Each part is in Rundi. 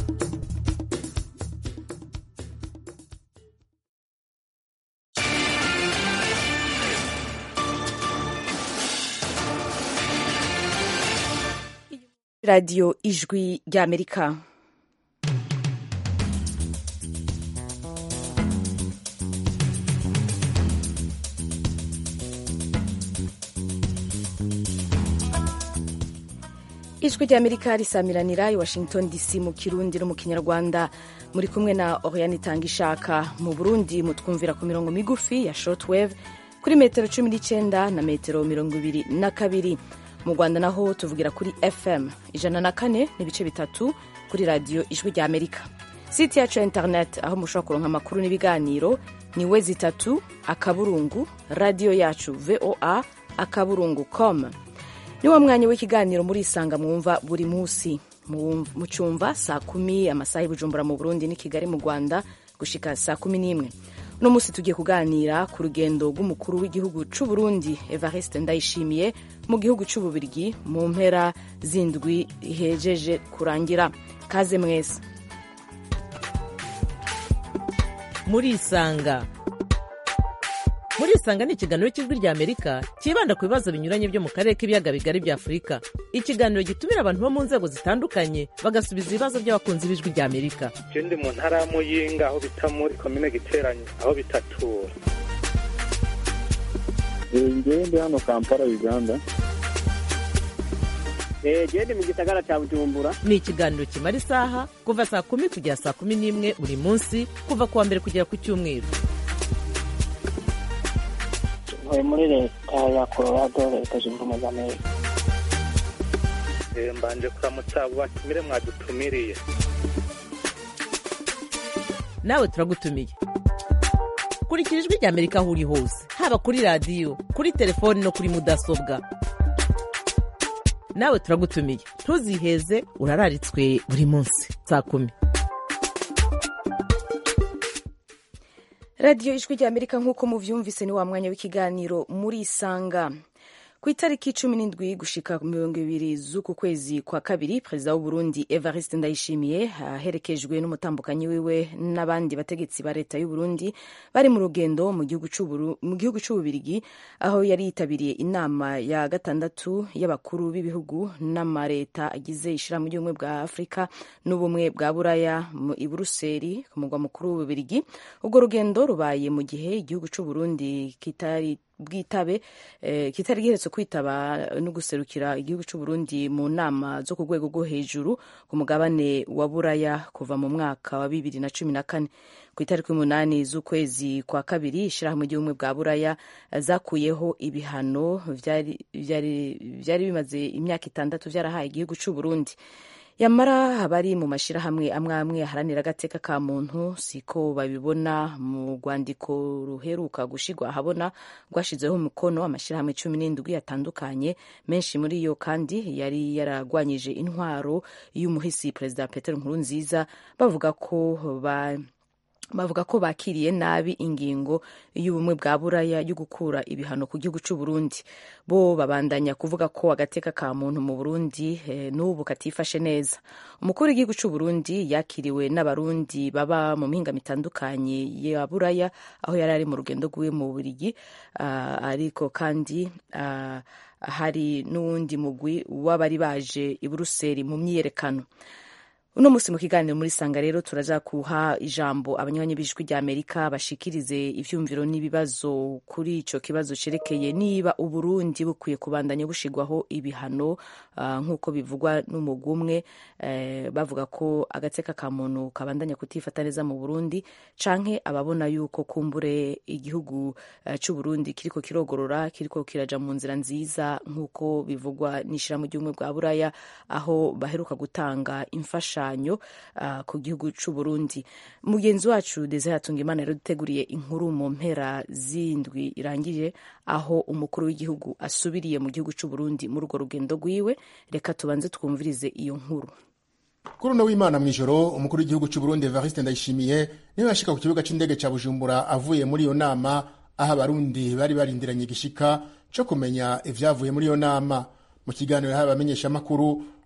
radiyo ijwi ry'amerika ijwi ry'amerika risamiranira i washington dc mu kirundi no mu kinyarwanda muri kumwe na oriane itanga ishaka mu burundi mutwumvira ku mirongo migufi ya shortwave kuri metero cumi n'icyenda na metero mirongo ibiri na kabiri mu rwanda naho tuvugira kuri fm ijana na kane n'ibice bitatu kuri radiyo ijwi rya amerika site yacu ya internet aho mushobora kuronka amakuru n'ibiganiro ni we zitatu akaburungu radiyo yacu voa akaburungu com ni wa mwanya w'ikiganiro muri isanga mwumva buri munsi mu cyumva saa kumi amasaha y'ubujumbura mu burundi n'i kigali mu rwanda gushika saa kumi n'imwe uno munsi tugiye kuganira ku rugendo rw'umukuru w'igihugu c'u Burundi Evariste Ndayishimiye mu gihugu c'ububirigi mu mpera zindwi ihejeje kurangira kaze mwese muri isanga muri isanga ni ikiganiro cy'ijwi rya amerika cyibanda ku bibazo binyuranye byo mu karere k'ibiyaga bigari bya afurika ikiganiro gitumira abantu bo mu nzego zitandukanye bagasubiza ibibazo by'abakunzi b'ijwi rya amerika je ndi mu ntara ya muyinga aho bita muri komine giteranye aho bitatura ngewe ndi hano kampala uganda gende mu gisagara cya bujumbura ni ikiganiro kimara isaha kuva saa kumi kugera saa kumi n'imwe buri munsi kuva ku wa mbere kugera ku cyumweru ntuye muri leta ya colorado leta zunze ubumwe za amerika mbanje kuramutsa abo batumire mwadutumiriye nawe turagutumiye kurikira ijwi rya amerika aho uri hose haba kuri radiyo kuri telefoni no kuri mudasobwa nawe turagutumiye ntuziheze urararitswe buri munsi saa kumi radiyo ijwi rya amerika nk'uko muvyumvise ni wa mwanya w'ikiganiro muri isanga ku itariki cumi n'indwi gushika mirongo ibiri z'uku kwezi kwa kabiri perezida w'uburundi evariste ndayishimiye aherekejwe n'umutambukanyi wiwe n'abandi bategetsi ba leta y'uburundi bari mu rugendo mu gihugu c'ububirigi aho yari yitabiriye inama ya gatandatu y'abakuru b'ibihugu n'amareta agize ishirahamwe ry'ubumwe bwa afurika n'ubumwe bwa buraya i buruseli ku mugwa mukuru w'ububirigi ubwo rugendo rubaye mu gihe igihugu c'uburundi kitari bwitabe eh, kitari giheretse kwitaba no guserukira igihugu cy'u Burundi mu nama zo ku rwego rwo hejuru ku mugabane wa buraya kuva mu mwaka wa bibiri na cumi na kane ku itariki umunani z'ukwezi kwa kabiri ishirahamwe ry'ubumwe bwa buraya zakuyeho ibihano vyari bimaze imyaka itandatu vyarahaye igihugu cy'u Burundi yamara abari mu mashyirahamwe amwe amwe aharanira agateka ka muntu siko babibona mu rwandiko ruheruka gushigwa ahabona rwashizeho umukono amashyirahamwe cumi n'indwi atandukanye menshi muri yo kandi yari yaragwanyije intwaro y'umuhisi perezida Petero Nkurunziza bavuga ko ba bavuga ko bakiriye nabi ingingo y'ubumwe bwa buraya yo gukura ibihano ku gihugu cy'u Burundi bo babandanya kuvuga ko agateka ka muntu mu Burundi eh, n'ubu katifashe neza umukuru w'igihugu cy'u Burundi yakiriwe n'abarundi baba mu mihinga mitandukanye ya buraya aho yari ari mu rugendo rwiwe mu Bubiligi uh, ariko kandi uh, hari n'uwundi mugwi w'abari baje i Buruseli mu myiyerekano uno musi mu kiganiro muri sanga rero turaza kuha ijambo abanywanyi b'ijwi rya amerika bashikirize ivyumviro n'ibibazo kuri ico kibazo cerekeye niba uburundi bukwiye kubandanya bushigwaho ibihano uh, nk'uko bivugwa n'umugwi umwe uh, bavuga ko agateka ka muntu kabandanya kutifata neza mu burundi canke ababona yuko kumbure igihugu uh, c'uburundi kiriko kirogorora kiriko kiraja mu nzira nziza nk'uko bivugwa n'ishirahamwe ry'ubumwe bwa buraya aho baheruka gutanga imfasha imfashanyo uh, ku gihugu c'u Burundi mugenzi wacu Desire Hatungimana rero duteguriye inkuru mu mpera zindwi irangije aho umukuru w'igihugu asubiriye mu gihugu c'u Burundi muri urwo rugendo rwiwe reka tubanze twumvirize iyo nkuru kuri uno w'imana mw'ijoro umukuru w'igihugu c'u Burundi Evariste Ndayishimiye niwe yashika ku kibuga c'indege ca Bujumbura avuye muri iyo nama aho abarundi bari barindiranye igishika co kumenya ivyavuye muri iyo nama mu kiganiro yahaye abamenyeshamakuru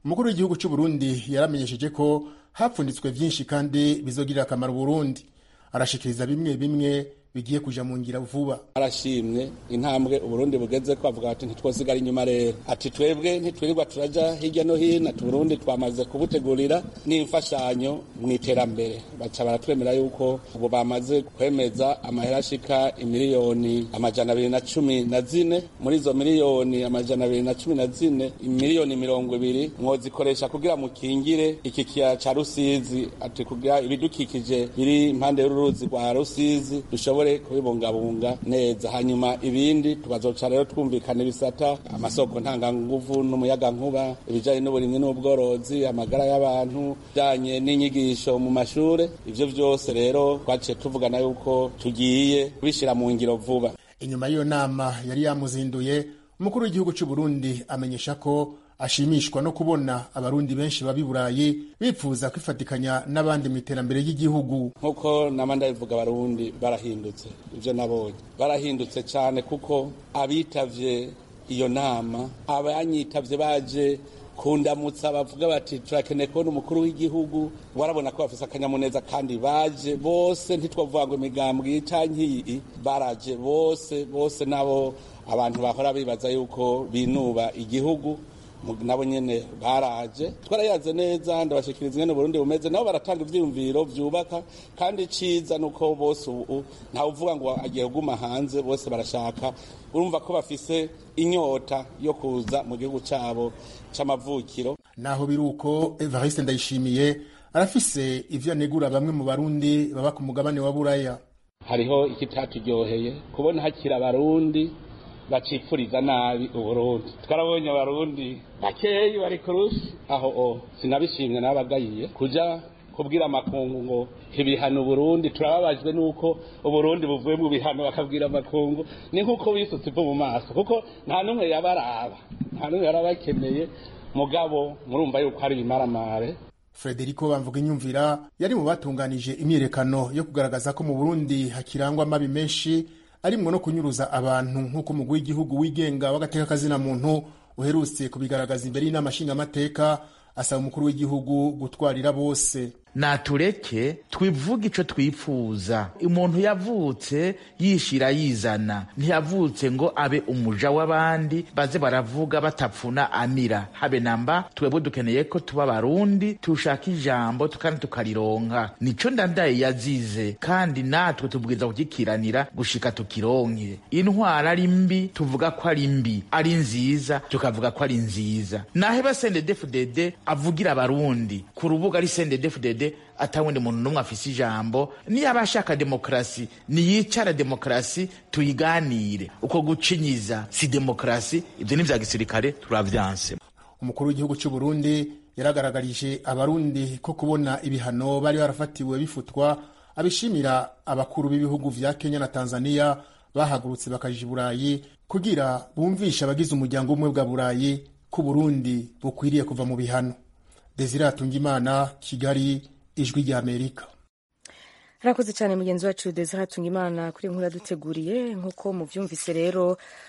umukuru w'igihugu cy'u Burundi yaramenyesheje ko hapfunditswe byinshi kandi bizogirira akamaro Burundi arashikiriza bimwe bimwe bigiye kuja mu ngira vuba arashimye intambwe uburundi bugeze ko avuga ati ntitwosigara inyuma rero ati twebwe ntitwirirwa turaja hirya no hino ati burundi twamaze kubutegurira n'imfashanyo mu iterambere baca baratwemera yuko ubu bamaze kwemeza amahera ashika imiliyoni amajana abiri na cumi na zine muri izo miliyoni amajana abiri na cumi na zine imiliyoni mirongo ibiri mwozikoresha kugira mukingire iki kiyaya ca rusizi ati kugira ibidukikije biri impande y'uruzi rwa rusizi dushobore dushobore kubibungabunga neza hanyuma ibindi tukazoca rero twumvikana ibisata amasoko ntanganguvu n'umuyaga nkuba ibijanye n'uburimwi n'ubworozi amagara y'abantu bijanye n'inyigisho mu mashure ivyo vyose rero twaciye tuvugana yuko tugiye kubishira mu ngiro vuba inyuma y'iyo nama yari yamuzinduye umukuru w'igihugu cy'u Burundi amenyesha ko ashimishwa no kubona abarundi benshi baba i burayi bipfuza kwifatikanya n'abandi mu iterambere ry'igihugu nk'uko nama ndabivuga abarundi barahindutse ibyo nabonye barahindutse cyane kuko abitavye iyo nama abanyitavye baje kundamutsa bavuga bati turakeneye kubona umukuru w'igihugu warabona ko bafise akanyamuneza kandi baje bose ntitwavuga ngo imigambwe canke iyi baraje bose bose nabo abantu bahora bibaza yuko binuba igihugu nabo nyene baraje twarayaze neza ndabashikiriza ingene Burundi bumeze nabo baratanga ivyiyumviro vyubaka kandi ciza nuko bose ubu ntawe uvuga ngo agiye kuguma hanze bose barashaka urumva ko bafise inyota yo kuza mu gihugu cabo c'amavukiro naho biruko Evariste Ndayishimiye arafise ivyo anegura bamwe mu barundi baba ku mugabane wa Buraya hariho ikitatujyoheye kubona hakira abarundi bacipfuriza nabi uburundi twarabonye abarundi bakeyi bari kurushi aho o sinabishimye nabagayiye kuja kubwira amakungu ngo ibihano uburundi turababajwe nuko uburundi buvuye mu bihano bakabwira amakungu ni nkuko bisutse ivu mu maso kuko nta n'umwe yabaraba nta n'umwe yarabakeneye mugabo murumva yuko hari ibimaramare Frederico bamvuga inyumvira yari mu batunganije imyiyerekano yo kugaragaza ko mu Burundi hakirangwa amabi menshi arimwo no kunyuruza abantu nk'uko umugwi w'igihugu wigenga w'agateka kazina muntu uherutse kubigaragaza imbere y'inama nshingamateka asaba umukuru w'igihugu gutwarira bose natureke twivuge ico twifuza umuntu yavutse yishira yizana ntiyavutse ngo abe umuja w'abandi baze baravuga batapfuna amira habe namba twebwe dukeneye ko tuba barundi tushaka ijambo kandi tukarironka nico ndandaye yazize kandi natwe tubwiza kugikiranira gushika tukironke intwara ari mbi tuvuga ko ari mbi ari nziza tukavuga ko ari nziza naheba sendedefudede avugira abarundi ku rubuga ari sendedefudede atawundi muntu n'umwe afise ijambo niyo aba ashaka demokarasi niyicara demokarasi tuyiganire uko gucinyiza si demokarasi ibyo ni vya gisirikare turavyanse umukuru w'igihugu cy'u Burundi yaragaragarije abarundi ko kubona ibihano bari barafatiwe bifutwa abishimira abakuru b'ibihugu vya Kenya na Tanzania bahagurutse bakaja i Burayi kugira bumvishe abagize umuryango umwe bwa Burayi ko Burundi bukwiriye kuva mu bihano Desire Atungimana Kigali ijwi rya Amerika harakoze cyane mugenzi wacu Desire Atungimana kuri inkuru yaduteguriye nk'uko muvyumvise rero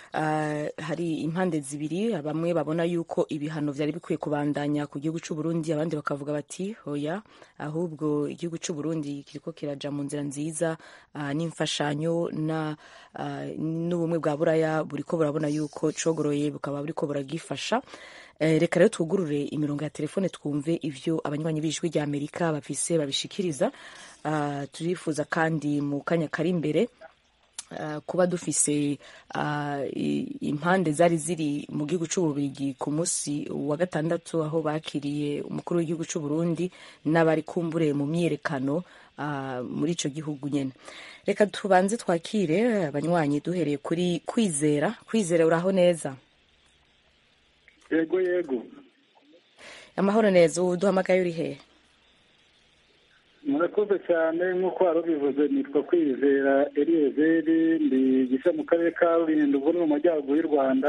uh, hari impande zibiri bamwe babona yuko ibihano vyari bikwiye kubandanya ku gihugu c'u Burundi abandi bakavuga bati hoya ahubwo igihugu c'u Burundi kiriko kiraja mu nzira nziza uh, n'imfashanyo na uh, n'ubumwe bwa buraya buriko burabona yuko cogoroye bukaba buriko buragifasha reka rero twugurure imirongo ya telefone twumve ivyo abanywanyi b'ijwi rya amerika bafise babishikiriza turifuza kandi mu kanya kari imbere kuba dufise impande zari ziri mu gihugu c'ububirigi ku munsi wa gatandatu aho bakiriye umukuru w'igihugu c'u Burundi n'abari kumbure mu myiyerekano muri ico gihugu nyene reka tubanze twakire abanywanyi duhereye kuri kwizera kwizera uraho neza yego yego amahoro neza ubu duhamagaye uri hehe murakoze cyane nk'uko wari ubivuze nitwa kwizera eliyezeri ndi gisa mu karere ka rulindo ubu ni mu majyaruguru y'u rwanda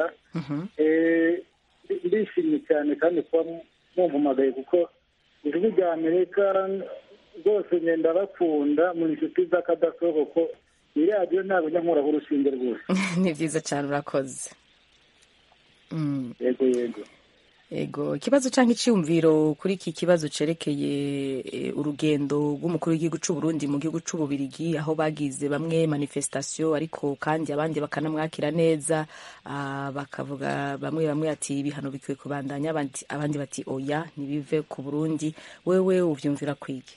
ndishimye cyane kandi kuba mwumvumagaye kuko ijwi rya amerika rwose ngenda bakunda mu inshuti z'akadasohoka kuko iyi radiyo ntabwo njya nkuraho urushinge rwose ni byiza cyane urakoze yego yego ego ikibazo cyangwa icyumviro kuri iki kibazo cerekeye eh, urugendo rw'umukuru w'igihugu cy'u Burundi mu gihugu cy'u Bubiligi aho bagize bamwe manifestation ariko kandi abandi bakanamwakira neza ah, bakavuga bamwe bamwe ati ibihano bikwiye kubandanya abandi, abandi bati oya nibive ku Burundi wewe uvyumvira kwiki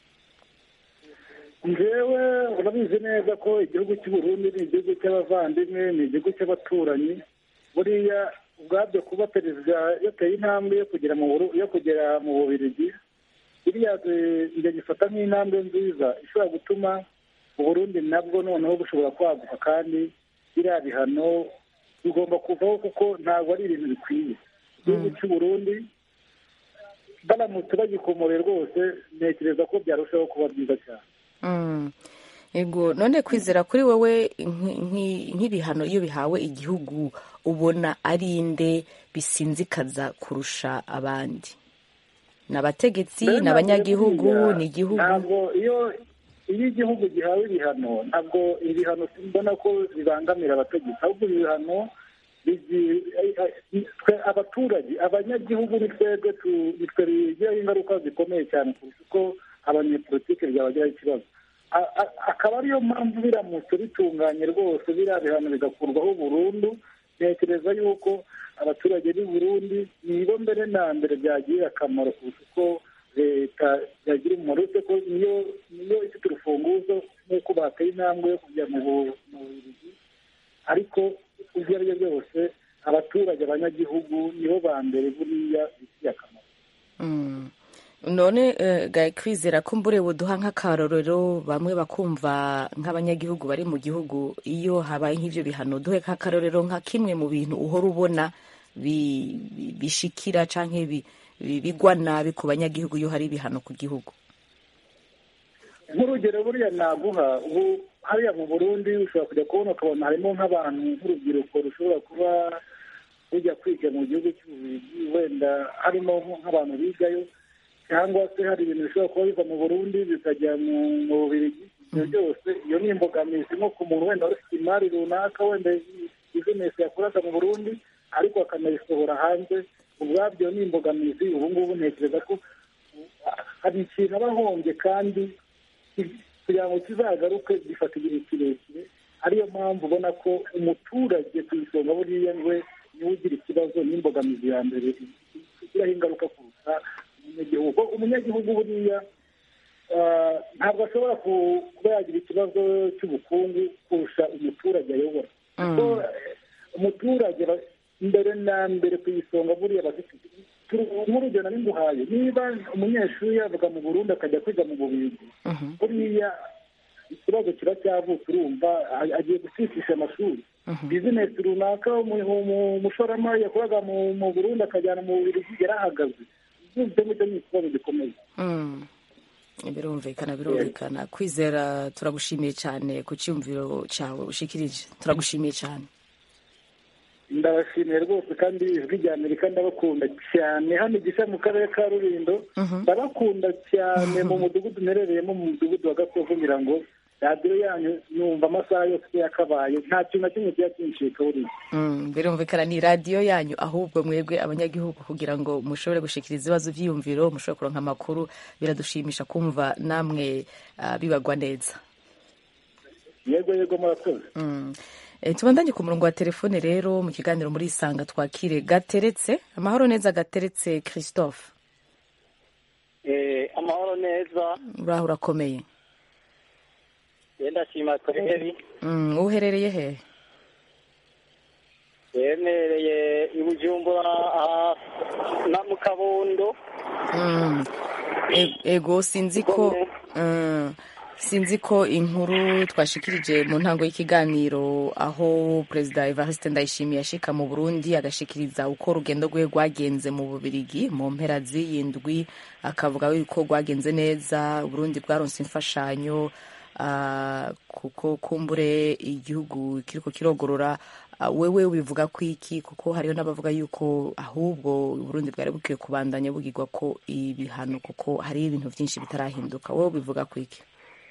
njyewe urabizi neza ko igihugu cy'u Burundi ni igihugu cy'abavandimwe ni igihugu cy'abaturanyi buriya ubwabyo kuba perezida yateye intambwe yo kugera mu Buru- yo kugera mu bubirigi biriya eh, njye gifata nk'intambwe nziza ishobora gutuma uburundi nabwo noneho bushobora kwaguka kandi biriya bihano bigomba kuvaho kuko ntabwo ari ibintu bikwiye igihugu cy'u Burundi baramutse bagikomore rwose ntekereza ko byarushaho kuba byiza cyane Mm. ego none kwizera kuri wowe nk- nk- nk'ibihano iyo bihawe igihugu ubona ari inde bisinzikaza kurusha abandi ni abategetsi Mbere ni ntabwo abanyagihugu buriya, ni igihugu ntabwo iyo iyo igihugu gihawe ibihano ntabwo ibihano mbona ko bibangamira abategetsi ahubwo ibihano bigi- twe abaturage abanyagihugu ni twebwe tu- ni twe bigiraho ingaruka zikomeye cyane kurusha uko abanyepolitike byabagiraho ikibazo A- a- akaba ariyo mpamvu biramutse bitunganye rwose biriya bihano bigakurwaho burundu ntekereza yuko abaturage b'i Burundi nibo mbere na mbere byagirira akamaro kurusha uko leta yagira umumaro uretse ko niyo niyo ifite urufunguzo nk'uko bateye intambwe yo kujya mu Bu- mu Bubiligi ariko ibyo ari byo byose abaturage abanyagihugu nibo ba mbere buriya bifitiye akamaro Mm. none eh, gaye kwizera ko mbure buduha nk'akarorero bamwe bakumva nk'abanyagihugu bari mu gihugu iyo habaye nk'ivyo bihano duhe nk'akarorero nka kimwe mu bintu uhora ubona bi- bi- bishikira canke bi- bi- bigwa nabi ku banyagihugu iyo hari ibihano ku gihugu nk'urugero buriya naguha ubu hariya mu burundi ushobora kujya kubona ukabona harimo nk'abantu nk'urubyiruko rushobora kuba rujya kwiga mu gihugu cy'ububiligi wenda harimo nk'abantu bigayo cyangwa se hari ibintu bishobora kuba biva mu burundi bikajya mu mu bubiligi ibyo byose iyo ni imbogamizi nko ku muntu wenda ufite imari runaka wenda bizinesi yakoraga mu burundi ariko akanayisohora hanze ubwabyo ni imbogamizi ubu ngubu ntekereza ko hari ikintu aba ahombye kandi kugira ngo kizagaruke gifata igihe kirekire ariyo mpamvu ubona ko umuturage ku isonga buriya we niwe ugira ikibazo n'imbogamizi ya mbere igiraho ingaruka kuruta umunyagihugu Kuko umunyagihugu buriya ah, ntabwo ashobora ku- kuba yagira ikibazo cy'ubukungu kurusha umuturage ayobora kuko eh, umuturage ba- mbere na mbere ku isonga buriya bafite turu- nk'urugero nari nguhaye niba umunyeshuri yavuga mu burundi akajya kwiga mu bubirigi buriya ikibazo kiba cyavutse urumva a- agiye gucishisha amashuri bizinesi runaka umu- umu- umushoramari yakoraga mu mu burundi akajyana mu bubirigi yarahagaze ibyo ngibyo ni ikibazo gikomeye Mm. birumvikana birumvikana kwizera turagushimiye cyane ku cyumviro cyawe ushikirije turagushimiye cyane ndabashimiye rwose kandi ijwi rya amerika ndabakunda cyane hano igisha mu karere ka rurindo ndabakunda cyane mu mudugudu mperereyemo mu mudugudu wa gasovu ngira ngo radiyo yanyu numva amasaha yose uko yakabaye nta kintu na kimwe kiba kincika buriya Mm, birumvikana ni radiyo yanyu ahubwo mwebwe abanyagihugu kugira ngo mushobore gushikiriza ibibazo byiyumviro mushobore kuronka amakuru biradushimisha kumva namwe ah, bibagwa neza yego yego murakoze Mm. E, tubandanye ku murongo wa telefone rero mu kiganiro muri isanga twakire gateretse amahoro neza gateretse christophe Eh, amahoro neza uraho urakomeye yenda shima kweri Mm, uherereye he yemereye i bujumbura aha na mu kabondo Mm. E- ego sinzi ko Mm. sinzi ko inkuru twashikirije mu ntango y'ikiganiro aho perezida evariste ndayishimiye ashika mu burundi agashikiriza uko urugendo rwe rwagenze mu bubirigi mu mpera z'iyindwi akavuga yuko rwagenze neza uburundi bwaronse imfashanyo ah, kuko kumbure igihugu kiriko kirogorora Ah, wewe ubivuga ko iki kuko hariho n'abavuga yuko ahubwo uburundi bwari bukwiye kubandanya bugirwa ko ibihano kuko hari ibintu byinshi bitarahinduka wowe ubivuga ko iki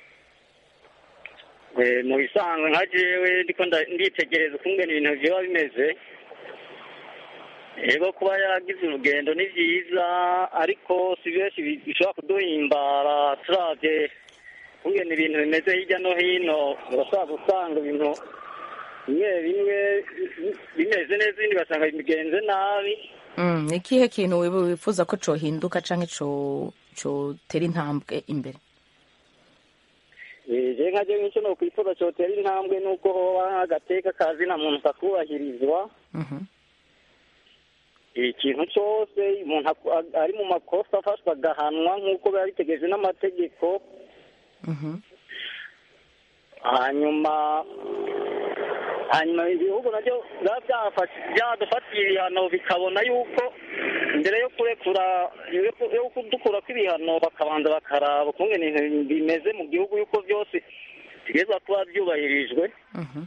Eh, mu bisanzwe nka jewe ndiko nda- nditegereza ukungene ibintu vyoba bimeze yego kuba yagize urugendo ni byiza ariko si benshi bi- bishobora kuduhimbara turavye kungena ibintu bimeze hirya no hino urashobora gusanga ibintu bimwe bimwe bimeze neza ibindi ugasanga bigenze nabi Mm, ni ikihe kintu wibu- wifuza ko cohinduka canke co cotera intambwe imbere Eh, je nka je nk'ico nokwifuza cotera intambwe nuko hoba nk'agateka kazina muntu kakubahirizwa Mhm. ikintu cyose umuntu aku- a- ari mu makosa afashwe agahanwa nk'uko biba bitegereje n'amategeko Mhm. hanyuma hanyuma ibihugu nabyo biba byafashe- byadufatiye ibihano bikabona yuko mbere yo kurekura yo- yo kudukura kw'ibihano bakabanza bakaraba ukungene ibintu bimeze mu gihugu yuko byose bigezwa kuba byubahirijwe Mhm.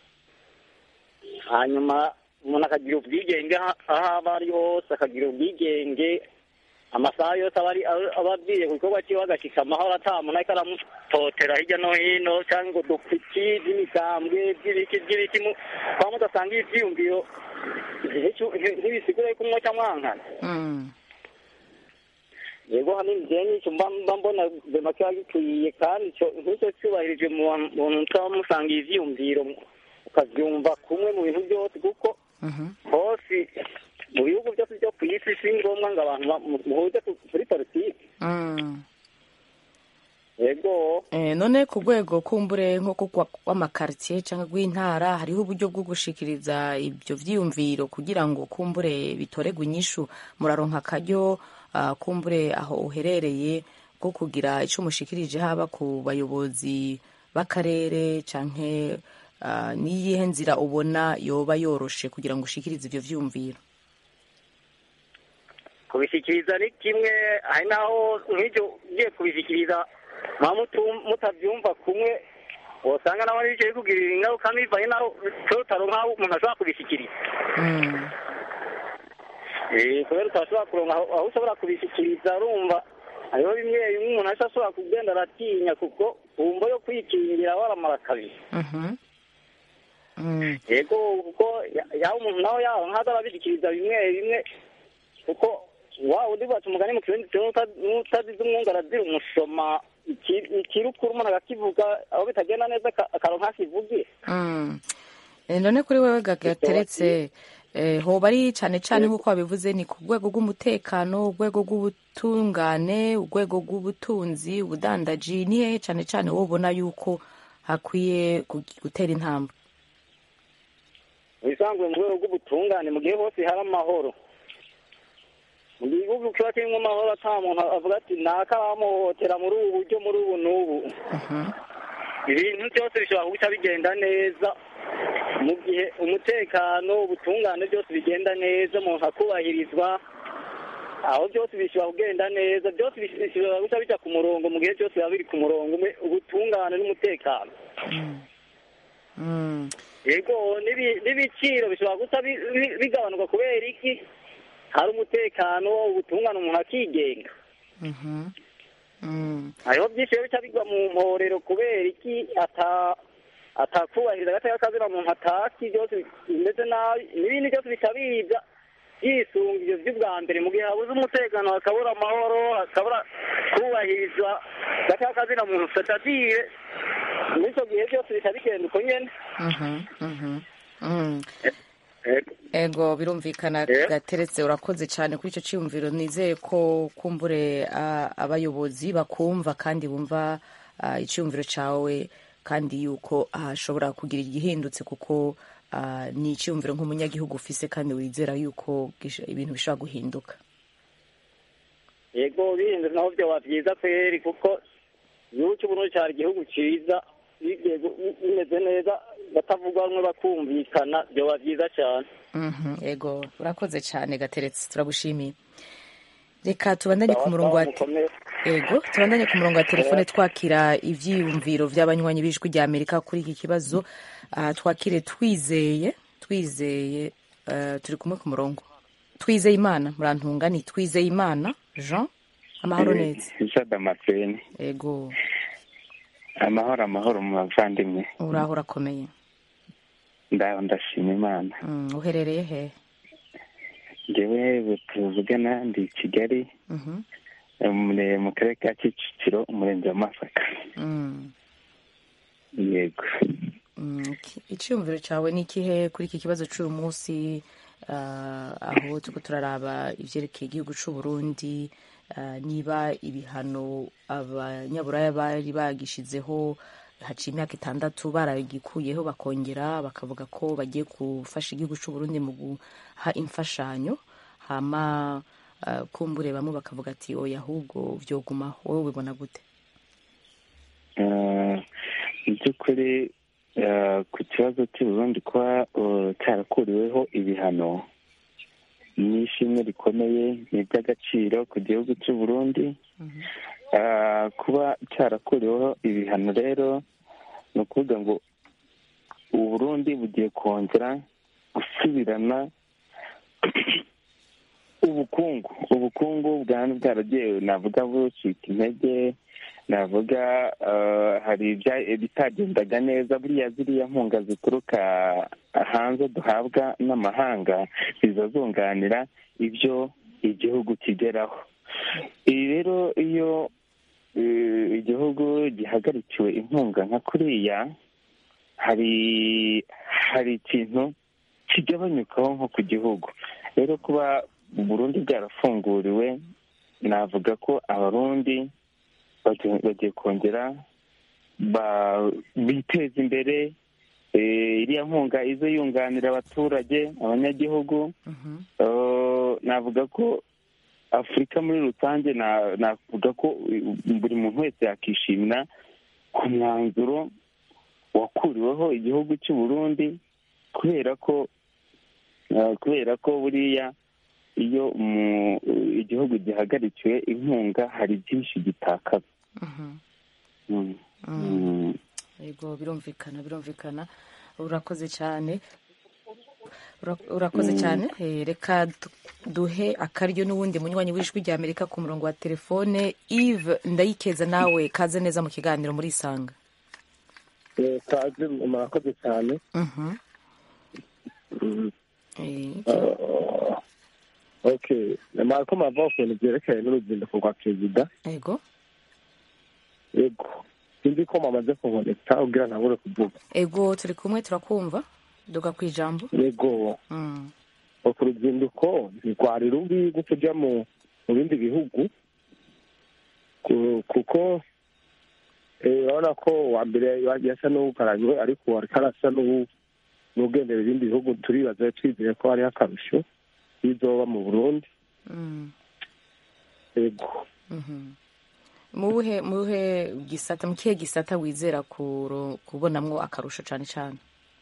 hanyuma umuntu akagira ubwigenge aho aho aba ari hose akagira ubwigenge amasaha yose aba ari aba abwiye ku gikorwa cyiwe agashika amahoro atamuntu ariko aramutotera hirya no hino cyangwa ngo dupiki by'imigambwe by'ibiki by'ibiki mu- kwa mudasanga ivyiyumviro ntibisigure yuko umwoca mwankana Mm. yego hanini jewe n'icyo mba mba mbona guverinoma kiba gikwiye kandi ico nk'icyo cyubahirijwe mu bantu mutaba musangiye ivyiyumviro ukavyumva kumwe mu bintu byose kuko Mhm. hose mu bihugu byose byo ku isi si ngombwa ngo abantu ba- mu- muhuze ku- kuri politiki Mm. yego Eh, none ku rwego kumbure nko kwa- kw'amakaritiye cyangwa rw'intara hariho uburyo bwo gushikiriza ibyo vyiyumviro kugira ngo kumbure bitoregwe inyishu muraronka akaryo ah, kumbure aho uherereye bwo kugira ico mushikirije haba ku bayobozi b'akarere canke ah, niyihe nzira ubona yoba yoroshe kugira ngo ushikirize ivyo vyiyumviro kubishyikiriza ni kimwe hari naho nk'ibyo ugiye kubishyikiriza muba mutu- mutabyumva kumwe usanga nawe bicaye kugirira ingaruka bivanye naho totaro nk'aho umuntu ashobora kubishyikiriza Mm. Eh, kubera utashobora kuronka aho aho ushobora kubishyikiriza urumva hariho bimwe bimwe umuntu ahise ashobora kugenda aratinya kuko wumva yo kwikingira waramara kabiri Mhm. Mm. yego kuko ya- yaba umuntu nawe yaba nkaza arabishyikiriza bimwe bimwe kuko wa undi baca umugani mu kirundi cyo n'utazize umwungu arazira umusoma iki- ikirukuru umuntu akakivuga aho bitagenda neza aka- akaronka akivugira Mm. Eh, none kuri wewe gagateretse eh, hoba ari cyane cyane nk'uko wabivuze ni ku rwego rw'umutekano urwego rw'ubutungane urwego rw'ubutunzi ubudandaji ni hehe cyane cyane wowe ubona yuko hakwiye gu- gutera intambwe mu bisanzwe mu rwego rw'ubutungane mu gihe hose hari amahoro mu gihugu kiba kirimo amahoro ata muntu avuga ati naka bamuhohotera muri ubu buryo muri ubu n'ubu ibintu byose bishobora guca bigenda neza mu gihe umutekano ubutungane byose bigenda neza umuntu akubahirizwa aho byose bishobora kugenda neza byose bishobora guca bijya ku murongo mu gihe byose biba biri ku murongo umwe ubutungane n'umutekano Mm. yego n'ibi- n'ibiciro bishobora gusa bi- bi- bigabanuka kubera iki hari umutekano ubutungane umuntu akigenga Mhm. Mm. hariho byinshi biba bica bigwa mu mporero kubera iki ata atakubahiriza agateka kazina muntu ataki byose bimeze nabi n'ibindi byose bica biza byisunga ivyo vy'ubwa mbere mu gihe habuze umutekano hakabura amahoro hakabura kubahirizwa agateka kazina muntu c'est-à-dire muri ico gihe byose bica bigenda uko nyene Mhm. Mhm. Mm. Yego. ego birumvikana Yeah. gateretse urakoze cyane kuri icyo cyiyumviro nizeye ko kumbure ah, abayobozi bakumva kandi bumva ah, icyiyumviro cyawe kandi yuko hashobora kugira igihindutse kuko ah, ni icyiyumviro nk'umunyagihugu ufise kandi wizera yuko gish- ibintu bishobora guhinduka yego bindi naho byoba byiza kweri kuko igihugu cy'uburundi cyari igihugu cyiza bigiye gu- bimeze neza batavuga bamwe bakumvikana byoba byiza cyane Mhm, ego urakoze cyane gateretse turagushimiye reka tubandanye ku murongo wa te- mukomere ego tubandanye ku murongo wa telefone twakira ivyiyumviro vy'abanywanyi b'ijwi rya amerika kuri iki kibazo Ah, twakire twizeye twizeye eh, turi kumwe ku murongo twizeye imana murantunga ni twizeye imana jean amahoro neza isa damascene ego amahoro amahoro mu bavandimwe uraho urakomeye ndaho ndashima imana Mm, uherereye he ngewe tuvugana ndi i kigali Mhm. umure- mu karere ka kicukiro umurenge wa masaka Mm. yego Mm, iki- icyiyumviro cyawe ni ikihe kuri iki kibazo cy'uyu munsi ah, aho turiko turaraba ivyerekeye igihugu c'u Burundi ah, niba ibihano abanyaburaya bari bagishizeho haciye imyaka itandatu baragikuyeho bakongera bakavuga ko bagiye gufasha igihugu c'u Burundi mu guha imfashanyo hama ah, kumbure bamwe bakavuga ati oya ahubwo vyogumaho wowe ubibona gute Eh, mu by'ukuri eh, ku kibazo cy'u Burundi kuba eh, cyarakuriweho ibihano ni ishimwe rikomeye ni iby'agaciro ku gihugu cy'u Burundi Eh, kuba cyarakuriweho ibihano rero ni ukuvuga ngo u Burundi bugiye kongera gusubirana ubukungu ubukungu bwari bwaragiye navuga bucika intege navuga eh, hari ibya- ibitagendaga neza buriya ziriya nkunga zituruka hanze duhabwa n'amahanga ziza zunganira ibyo igihugu kigeraho ibi rero iyo eh, igihugu gihagarikiwe inkunga nka kuriya hari hari ikintu kigabanyukaho nko ku gihugu rero kuba Burundi bwarafunguriwe navuga ko abarundi bagiye bagiye kongera ba- biteza imbere eh, iriya nkunga ize yunganira abaturage abanyagihugu Eh, navuga ko afurika muri rusange na- navuga ko eh, buri muntu wese yakishimira ku mwanzuro wakuriweho igihugu cy'u Burundi kubera ko eh, kubera ko buriya iyo mu- igihugu gihagarikiwe inkunga hari byinshi gitakaza Mm. Mm. yego birumvikana birumvikana urakoze cyane Ura- urakoze cyane Eh, reka du- duhe akaryo n'uwundi munywanyi w'ijwi rya amerika ku murongo wa telefone eve ndayikeza nawe kaze neza mu kiganiro muri isanga Eh, kaze murakoze cyane Mhm. Mm. Eh, Ah, okay mariko mava ku bintu byerekeye n'uruzinduko rwa perezida yego yego sinzi ko mwamaze kuboneka ubwira ntabure kuvuga ego turi kumwe turakumva duga ku ijambo yego Mm. ku ruzinduko ntirwari rubi rwo kujya mu mu bindi bihugu ku- kuko eh, urabona ko uwa mbere yagiye asa n'uwugaranywe ariko ubu ariko arasa n'uwu- n'ugendera ibindi bihugu turibaza twizeye ko hariho akarusho bizoba mu burundi Mm. yego Mhm. mu buhe mu buhe gisata mu kihe gisata wizera kuro- kubonamwo akarusho cyane cyane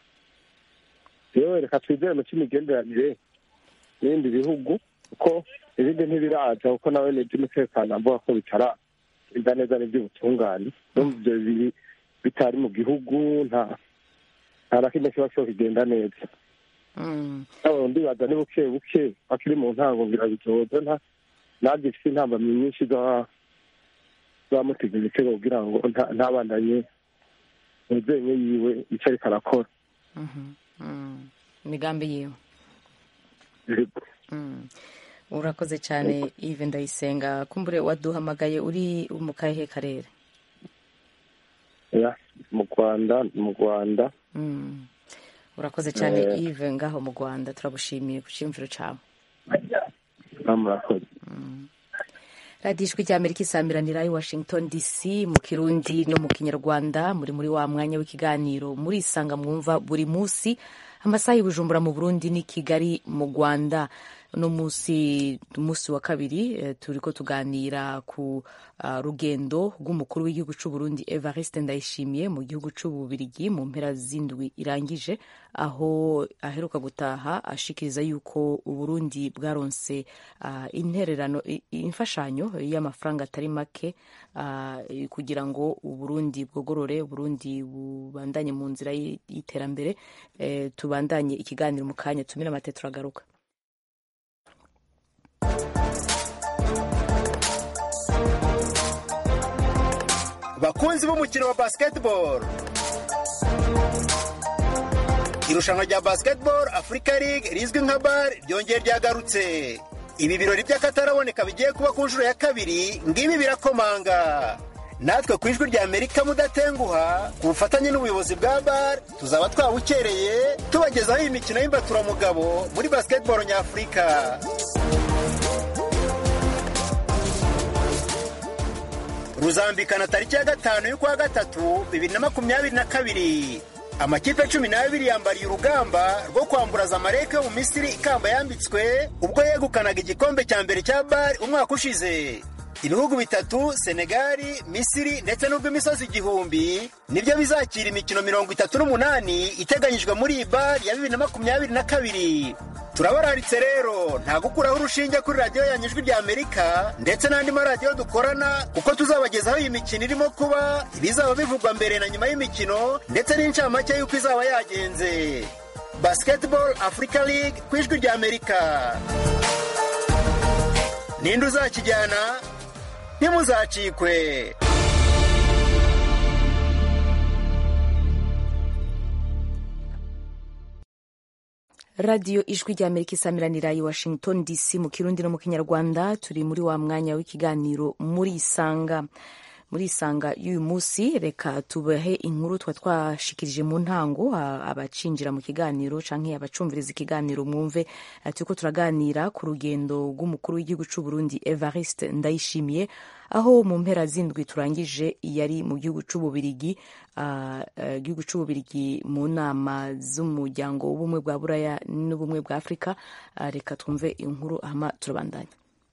yewe reka twizere mu cy'imigenderanire n'ibindi bihugu kuko ibindi ntibiraza kuko nawe ni iby'umutekano avuga ko bitararinda neza n'iby'ubutungane n'ubu ibyo biri bitari mu gihugu nta nta na kimwe kiba cyo kigenda neza Mm. nawe ndibaza ni buke buke akiri mu ntango ngira bizoza nta ntabyo ifite intambamyi nyinshi za zamutega ibitego kugira ngo nta- ntabandanye mu byenye yiwe icyo ariko arakora Mhm. Mm. imigambi yiwe Yego. Mm. urakoze cyane Yves ndayisenga kumbure waduhamagaye uri mu kahe karere Ya, mu rwanda mu rwanda Mm. urakoze cyane Eh. Yves ngaho mu rwanda turagushimiye ku cyiyumviro cyawe Ah, murakoze radiyo ijwi rya amerika isamiranira i washington dc mu kirundi no mu kinyarwanda muri muri wa mwanya w'ikiganiro muri isanga mwumva buri munsi amasaha y'ubujumbura mu burundi ni kigali mu rwanda uno munsi umunsi wa kabiri eh, turiko tuganira ku ah, rugendo rw'umukuru w'igihugu c'u Burundi Evariste Ndayishimiye mu gihugu c'ububirigi mu mpera z'indwi irangije aho aheruka gutaha ashikiriza yuko uburundi bwaronse ah, intererano i- imfashanyo y'amafaranga atari make ah, kugira ngo uburundi bwogorore uburundi bubandanye mu nzira y- y'iterambere eh, tubandanye ikiganiro mu kanya tumire amate turagaruka bakunzi b'umukino wa basketball irushanwa rya basketball africa league rizwi nka bar ryongeye ryagarutse ibi birori by'akataraboneka bigiye kuba ku nshuro ya kabiri ngibi birakomanga natwe ku ijwi rya amerika mudatenguha ku bufatanye n'ubuyobozi bwa bar tuzaba twawukereye tubagezaho iyi mikino y'imbaturamugabo muri basketball nyafurika ruzambikana tariki ya gatanu y'ukwa gatatu bibiri na makumyabiri na kabiri amakipe cumi n'abiri yambariye urugamba rwo kwambura zamalek yo mu misiri ikamba yambitswe ubwo yegukanaga igikombe cya mbere cya bari umwaka ushize ibihugu bitatu senegali misiri ndetse n'urw'imisozi igihumbi nibyo bizakira imikino mirongo itatu n'umunani iteganyijwe muri iyi bari ya bibiri na makumyabiri na kabiri turabararitse rero nta gukuraho urushinge kuri radiyo yanyu ijwi rya amerika ndetse n'andi maradiyo dukorana kuko tuzabagezaho iyi mikino irimo kuba ibizaba bivugwa mbere na nyuma y'imikino ndetse n'incamake y'uko izaba yagenze basketball africa league ku ijwi rya amerika ninde uzakijyana ntimuzacikwe radiyo ijwi rya amerika isamiranira i washington dc mu kirundi no mu kinyarwanda turi muri wa mwanya w'ikiganiro muri isanga muri isanga y'uyu munsi reka tubahe inkuru twa twashikirije mu ntango abacinjira mu kiganiro canke abacumviriza ikiganiro mwumve turiko turaganira ku rugendo rw'umukuru w'igihugu c'u Burundi Evariste Ndayishimiye aho mu mpera zindwi turangije yari mu gihugu c'ububirigi igihugu uh, c'ububirigi mu nama z'umuryango w'ubumwe bwa buraya n'ubumwe bwa afurika uh, reka twumve inkuru hama turabandanya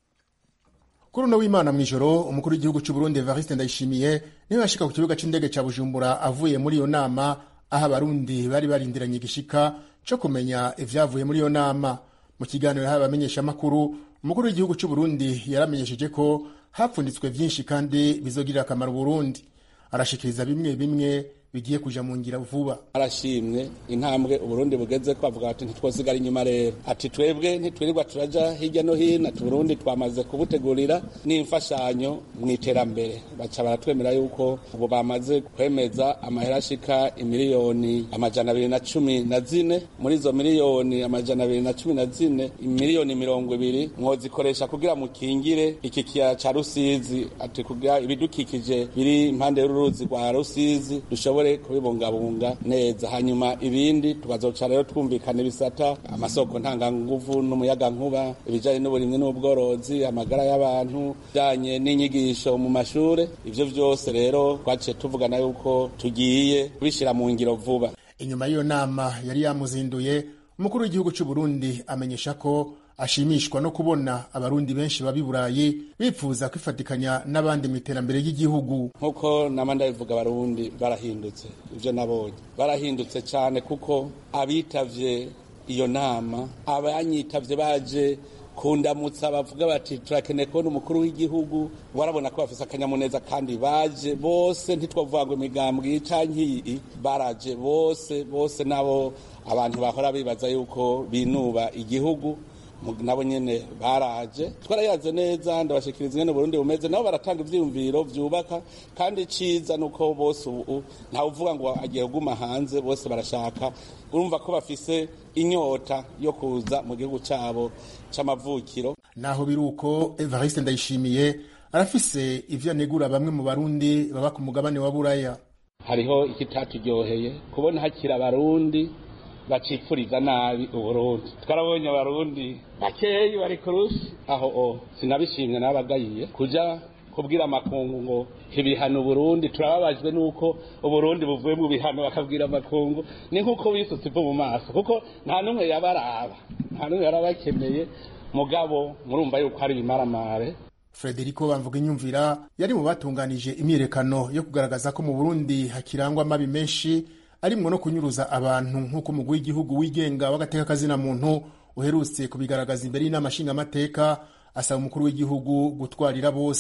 kuri uno w'imana mw'ijoro umukuru w'igihugu cy'u Burundi Evariste Ndayishimiye niwe yashika ku kibuga c'indege ca Bujumbura avuye muri iyo nama aho abarundi bari barindiranye igishika co kumenya ivyavuye muri iyo nama mu kiganiro yahawe abamenyeshamakuru umukuru w'igihugu cy'u Burundi yaramenyesheje ko hapfunditswe vyinshi kandi bizogirira akamaro Burundi arashikiriza bimwe bimwe bigiye kuja mu ngira vuba arashimwe intambwe uburundi bugeze ko avuga ati ntitwosigara inyuma rero ati twebwe ntitwirirwa turaja hirya no hino ati burundi twamaze kubutegurira n'imfashanyo mu iterambere baca baratwemera yuko ubu bamaze kwemeza amahera ashika imiliyoni amajana abiri na cumi na zine muri izo miliyoni amajana abiri na cumi na zine imiliyoni mirongo ibiri mwozikoresha kugira mukingire iki kiyaya ca rusizi ati kugira ibidukikije biri impande y'uruzi rwa rusizi dushobore kubibungabunga neza hanyuma ibindi tukazoca rero twumvikana ibisata amasoko ntanganguvu n'umuyagankuba ibijanye n'uburimwi n'ubworozi amagara y'abantu bijanye n'inyigisho mu mashure ivyo vyose rero twaciye tuvugana yuko tugiye kubishira mu ngiro vuba inyuma y'iyo nama yari yamuzinduye umukuru w'igihugu cy'u Burundi amenyesha ko ashimishwa no kubona abarundi benshi baba i burayi bipfuza kwifatikanya n'abandi mu iterambere ry'igihugu nk'uko nama ndabivuga abarundi barahindutse ibyo nabonye barahindutse cyane kuko abitavye iyo nama abanyitavye baje kundamutsa bavuga bati turakeneye kubona umukuru w'igihugu warabona ko bafise akanyamuneza kandi baje bose ntitwavuga ngo imigambwe canke iyi baraje bose bose nabo abantu bahora bibaza yuko binuba igihugu nabo nyene baraje twarayaze neza ndabashikiriza ingene Burundi bumeze nabo baratanga ivyiyumviro vyubaka kandi ciza nuko bose ubu ntawe uvuga ngo agiye kuguma hanze bose barashaka urumva ko bafise inyota yo kuza mu gihugu cabo c'amavukiro naho biruko Evariste Ndayishimiye arafise ivyo anegura bamwe mu barundi baba ku mugabane wa Buraya hariho ikitatujyoheye kubona hakira abarundi bacipfuriza nabi uburundi twarabonye abarundi bakeyi bari kurushi aho o sinabishimye nabagayiye kuja kubwira amakungu ngo ibihano uburundi turababajwe nuko uburundi buvuye mu bihano bakabwira amakungu ni nkuko wisutse ivu mu maso kuko nta n'umwe yabaraba nta n'umwe yarabakeneye mugabo murumva yuko hari ibimaramare Frederico Bamvuga inyumvira yari mu batunganije imyirekano yo kugaragaza ko mu Burundi hakirangwa amabi menshi arimwo no kunyuruza abantu nk'uko umugwi w'igihugu wigenga w'agateka kazina muntu uherutse kubigaragaza imbere y'inama nshingamateka asaba umukuru w'igihugu gutwarira bose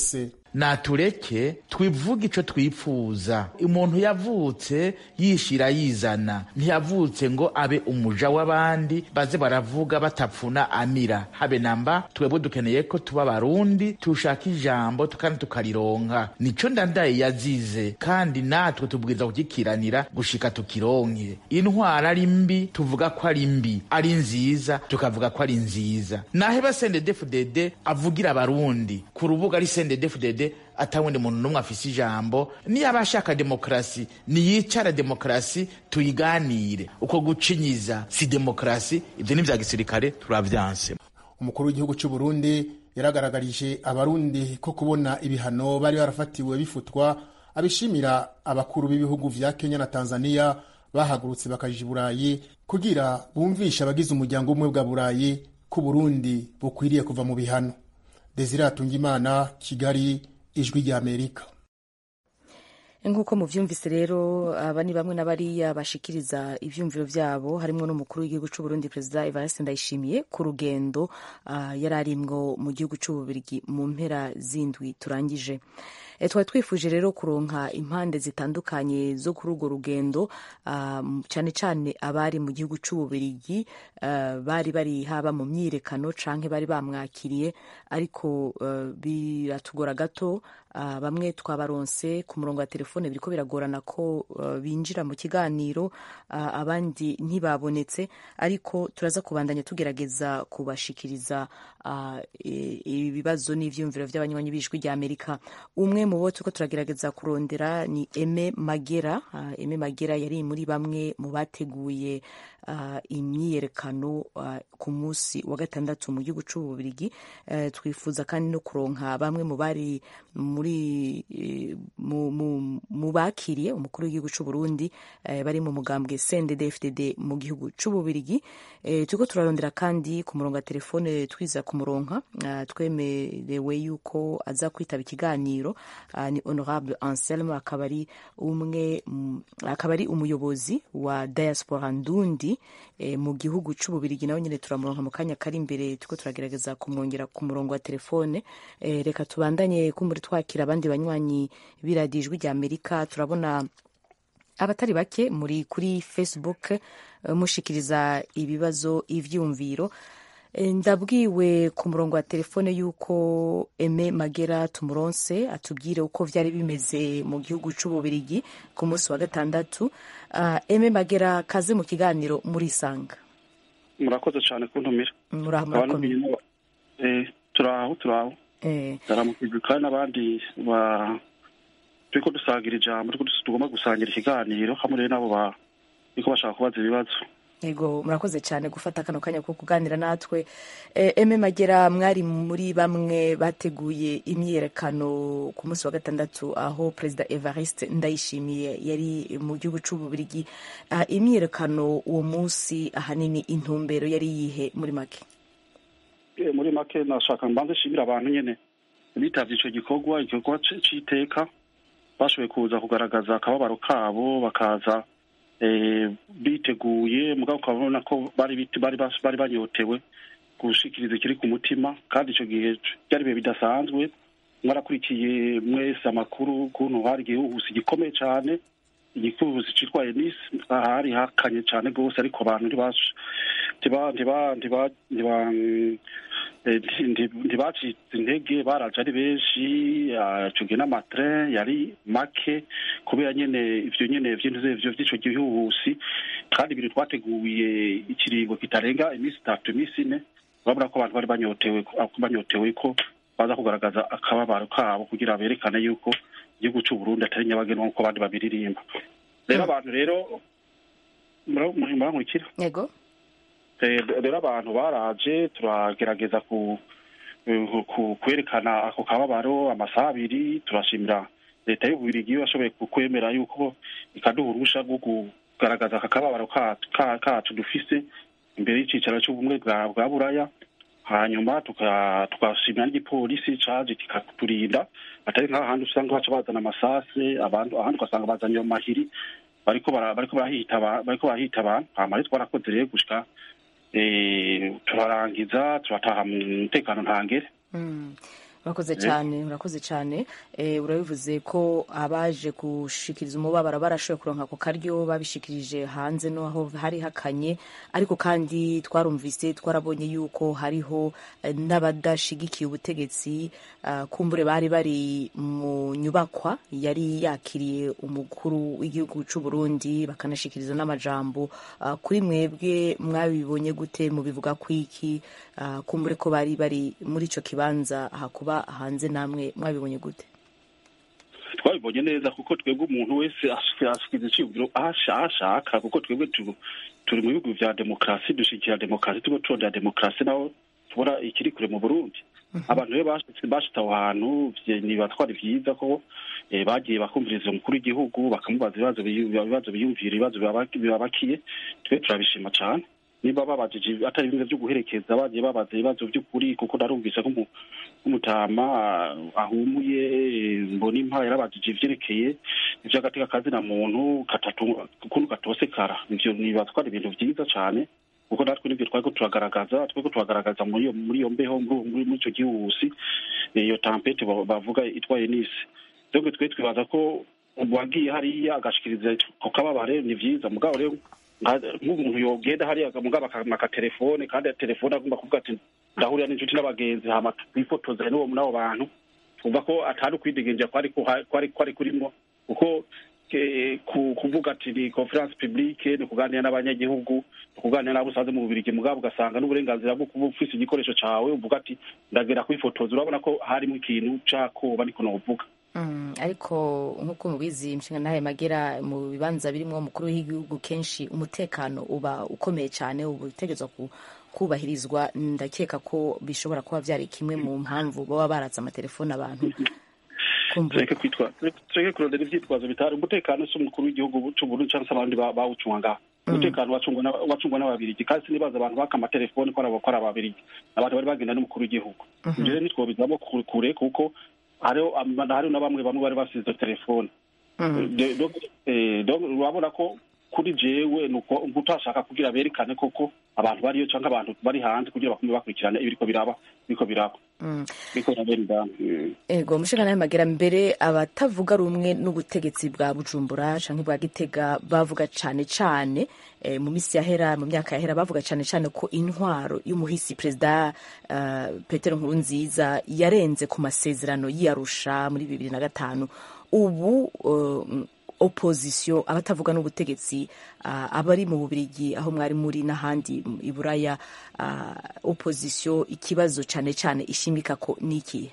natureke twivuge ico twipfuza umuntu yavutse yishira yizana ntiyavutse ngo abe umuja w'abandi baze baravuga batapfuna amira habe namba twebwe dukeneye ko tuba barundi tushaka ijambo kandi tukarironka nico ndandaye yazize kandi natwe tubwiriza kugikiranira gushika tukironke intwara ari mbi tuvuga ko ari mbi ari nziza tukavuga ko ari nziza naheba sendedefudede avugira abarundi ku rubuga ari sendedefudede atawundi muntu n'umwe afise ijambo niyaba ashaka demokarasi niyicara demokarasi tuyiganire uko gucinyiza si demokarasi ivyo ni vya gisirikare turavyanse umukuru w'igihugu cy'u Burundi yaragaragarije abarundi ko kubona ibihano bari barafatiwe bifutwa abishimira abakuru b'ibihugu vya Kenya na Tanzania bahagurutse bakaja i Burayi kugira bumvishe abagize umuryango umwe bwa Burayi ko Burundi bukwiriye kuva mu bihano Desire Atungimana Kigali ijwi rya Amerika nk'uko muvyumvise rero aba ni bamwe n'abariya bashikiriza ivyumviro vyabo harimwo n'umukuru w'igihugu c'u Burundi perezida Evariste Ndayishimiye ku rugendo uh, yari arimwo mu gihugu c'u Bubiligi mu mpera zindwi turangije e, twari twifuje rero kuronka impande zitandukanye zo kuri urwo rugendo uh, cyane cyane abari mu gihugu c'u Bubiligi uh, bari bari haba mu myirekano canke bari bamwakiriye ariko uh, biratugora gato uh, bamwe twabaronse ku murongo wa telefone biriko biragorana ko uh, binjira mu kiganiro uh, abandi ntibabonetse ariko turaza kubandanya tugerageza kubashikiriza uh, ibibazo n'ivyumviro vy'abanywanyi b'ijwi rya Amerika umwe mu bo turiko turagerageza kurondera ni Eme Magera uh, Eme Magera yari muri bamwe mu bateguye uh, imyiyerekano uh, ku munsi wa gatandatu mu gihugu c'u Bubiligi uh, twifuza kandi no kuronka bamwe mu bari muri mu, mu, mu bakiriye umukuru w'igihugu c'u Burundi uh, bari mu mugambwe CNDD-FDD mu gihugu c'u Bubiligi uh, turiko turarondera kandi ku murongo wa telefone twiza kumuronka uh, twemerewe yuko aza kwitaba ikiganiro uh, ni honorable Anselme akaba ari umwe akaba ari umuyobozi wa diaspora ndundi e, mu gihugu c'ububirigi nawe nyene turamuronka mu kanya kari imbere tuko turagerageza kumwongera ku murongo wa telefone e, reka tubandanye kumuri twakira abandi banywanyi b'iradiyo ijwi rya amerika turabona abatari bake muri kuri facebook uh, mushikiriza ibibazo ivyumviro ndabwiwe ku murongo wa telefone y'uko eme magera tumuronse atubwire uko vyari bimeze mu gihugu c'ububirigi ku munsi wa gatandatu uh, eme magera kaze mu kiganiro murisanga murakoze cyane kuntumira muraho murakomeye turaho turaho ndaramukijwe kandi n'abandi ba turiko dusangira ijambo tugomba gusangira ikiganiro hamwe rero nabo bariko bashaka kubaza ibibazo yego murakoze cyane gufata kano kanya ko kuganira natwe eme magera mwari muri bamwe bateguye imyiyerekano ku munsi wa gatandatu aho perezida evariste ndayishimiye yari mu gihugu c'ububirigi imyiyerekano uwo munsi ahanini intumbero yari yihe muri make muri make nashaka mbanze nshimira abantu nyene bitavye ico gikorwa igikorwa c'iteka bashoboye kuza kugaragaza akababaro kabo bakaza biteguye mugabo ukabona ko bari bari banyotewe gushikiriza ikiri ku mutima kandi icyo gihe byari ibihe bidasanzwe mwarakurikiye mwese amakuru ukuntu hari igihuhusi gikomeye cyane igihuhusi cyitwa enisi ahari hakanye cyane rwose ariko abantu ntibacitse intege baraje ari benshi icyo gihe n'amatire yari make kubera nyine ibyo nyine by'icyo gihuhusi kandi ibintu twateguye ikiringo kitarenga iminsi itatu iminsi ine urabona ko abantu bari banyotewe banyotewe ko baza kugaragaza akababaro kabo kugira berekane yuko igihugu cy'u Burundi atari nyabagendwa nk'uko abandi babiririmba rero abantu rero murankurikira yego rero abantu baraje turagerageza ku kwerekana ako kababaro amasaha abiri turashimira leta y'ububirigi yashoboye kwemera yuko ikaduha uruhusha rwo kugaragaza aka kababaro kacu dufise imbere y'icicaro cy'ubumwe bwa buraya hanyuma tukashimira n'igipolisi caje kikaturinda atari nk'ahandi usanga baca bazana amasase ahandi ugasanga bazanye amahiri bariko barahita abantu hama rero twarakoze rero gushika turarangiza turataha mu mutekano ntangere urakoze cyane urakoze cyane eh, urabivuze ko abaje gushikiriza umubabaro barashoboye kuronka ako karyo babishikirije hanze no aho hari hakanye ariko kandi twarumvise twarabonye yuko hariho eh, n'abadashigikiye ubutegetsi ah, kumbure bari bari mu nyubakwa yari yakiriye umukuru w'igihugu cy'u Burundi bakanashikiriza n'amajambo ah, kuri mwebwe mwabibonye gute mubivuga kwiki ah, kumbure ko bari bari muri ico kibanza hakuba hanze namwe mwabibonye gute twabibonye neza kuko twebwe umuntu wese asikiza iciyumviro aho asha- aho ashaka kuko twebwe tu- turi mu bihugu vya demokarasi dushigikira demokarasi turiko turondera demokarasi naho tubona ikiri kure mu burundi abantu rero bashitse bashitse aho hantu vye- nibatwara vyiza ko eh, bagiye bakumviriza umukuru w'igihugu bakamubaza ibibazo biyu- ibibazo biyumvira ibibazo bibaba- bibabakiye twe turabishima cane niba babajije atari bimwe vyo guherekeza bagiye babaza ibibazo vy'ukuri kuko narumvise nk'umu- nk'umutama ah, ahumuye eh, mbona impa yarabajije ivyerekeye ivy'agateka kazina muntu katatu ukuntu gatosekara ivyo nibatwara ibintu vyiza cane kuko natwe nivyo twariko turagaragaza twariko turagaragaza muri iyo muri iyo mbeho muri muri- muri ico gihuhusi eh, iyo tampete ba- bavuga itwaye n'isi rero twe twibaza ko uwagiye hariya agashikiriza ku kababare ni vyiza mugabo rero nka- nk'umuntu yogenda hariya mugabo akamaka telefone kandi telefone agomba kuvuga ati ndahurira n'inshuti n'abagenzi hama twifotoza n'uwo n'abo bantu twumva ko atari ukwidegenja kwari kuha- kwari kwari kurimwo kuko ke- ku- kuvuga ati ni conference publique ni kuganira n'abanyagihugu ni kuganira n'abo usanze mu bubirigi mugabo ugasanga n'uburenganzira bwo kuba ufise igikoresho cawe uvuga ati ndagera kwifotoza urabona ko harimo ikintu cakoba niko novuga Mm, ariko nk'uko mubizi inshinga nawe magera mu bibanza birimo umukuru w'igihugu kenshi umutekano uba ukomeye cyane uba utegerezwa ku- kubahirizwa ndakeka ko bishobora kuba byari kimwe mu mpamvu baba baratse amatelefone abantu tureke kwitwa tureke kurondera ivyitwazo bitari umutekano si umukuru w'igihugu c'uburundi canke se abandi ba- bawucunga ngaho umutekano wacungwa n'aba- wacungwa n'ababirigi kandi sinibaza abantu baka amatelefone ko ari abo- ko ari ababirigi abantu bari bagenda n'umukuru w'igihugu ivyo rero ntitwobizamo ku- kure kuko hariho ama- hariho na bamwe bamwe bari basize izo telefone De- donc, eh, donc urabona ko kuri jewe nuko utashaka kugira berekane koko abantu bariyo canke abantu bari hanze kugira bakume bakurikirana ibiriko biraba biriko biraba Mm. biriko birabera indani Mm. ego mushinga nawe magera mbere abatavuga rumwe n'ubutegetsi bwa bujumbura canke bwa gitega bavuga cane cane eh, mu misi yahera mu myaka yahera bavuga cane cane ko intwaro y'umuhisi perezida uh, petero nkurunziza yarenze ku masezerano y'iyarusha muri bibiri na gatanu ubu uh, opposition abatavuga n'ubutegetsi uh, abari mu bubirigi aho mwari muri n'ahandi i buraya uh, opposition ikibazo cane cane ishimika ko niki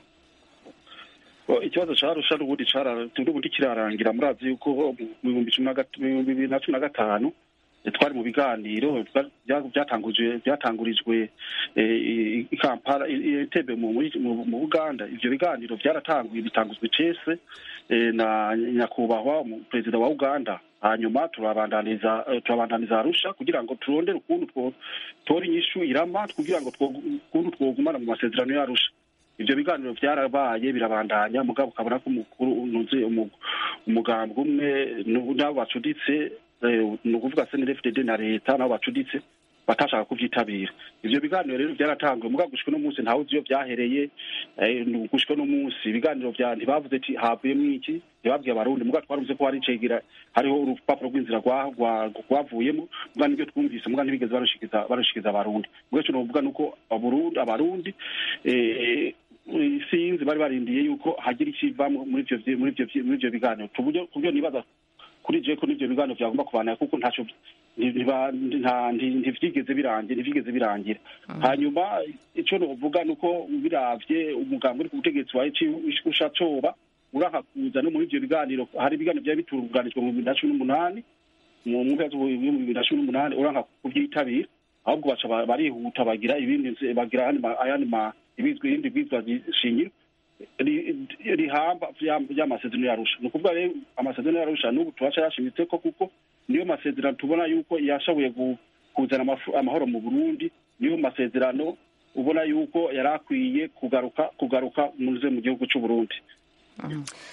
Well, ikibazo carusha n'ubundi cara- n'ubundi kirarangira murazi yuko mu bihumbi cumi na gat- mu bihumbi bibiri na cumi na gatanu eh, twari mu biganiro bya- bya- byatangujwe byatangurijwe eh, i i Kampala i- i Entebbe mu muri- mu- mu Buganda ivyo biganiro byaratanguye bitanguzwe cese eh, na nyakubahwa mu- perezida wa Uganda hanyuma turabandaniza eh, turabandaniza Arusha kugira ngo turondere ukuntu two- tora inyishu irama kugira ngo two- ukuntu twogumana mu masezerano y'Arusha ivyo biganiro vyarabaye birabandanya mugabo ukabona ko umukuru unuze umugambwe umwe nu- n'abo bacuditse eh, ni ukuvuga snfdd na leta nabo bacuditse batashaka kuvyitabira ivyo biganiro rero vyaratanguye mugabo gushika uno munsi ntawe uzi iyo vyahereye eh, nu- gushika uno munsi ibiganiro vya ntibavuze ati havuyemwo iki ntibabwiye abarundi mugabo twaruvuze ko hari icegera hariho urupapuro rw'inzira rwa- rwa- rwavuyemo mugabo nibyo twumvise mugabo ntibigeze barushikiza barushikiza abarundi mugabo ico novuga nuko abarundi abarundi eh, sinzi bari barindiye yuko hagira ikivamwo muri ivyo vyi- muri ivyo vyi- muri ivyo biganiro kuburyo kuburyo nibaza kuri je ko n'ivyo biganiro vyagomba kubanira kuko ntaco nti- ntiba- nta- nti- ntivyigeze birangira ntivyigeze birangira hanyuma ico novuga nuko biravye umugambi uri ku butegetsi wawe usha coba uraka kuza no muri ivyo biganiro hari ibiganiro vyari bitunganijwe mu bibiri na cumi n'umunani mu mpera z'ibihumbi bibiri na cumi n'umunani uranga kuvyitabira ahubwo baca ba- barihuta bagira ibindi nze- bagira ayandi ma- ayandi ma ibizwi ibindi bwizwa shingiro ri- rihamba vya- vy'amasezerano yarusha ni ukuvuga rero amasezerano yarusha n'ubu turaca yashimitse ko kuko niyo masezerano tubona yuko yashoboye gu- kuzana amafu- amahoro mu burundi niyo masezerano ubona yuko yari akwiye kugaruka kugaruka muze mu gihugu c'uburundi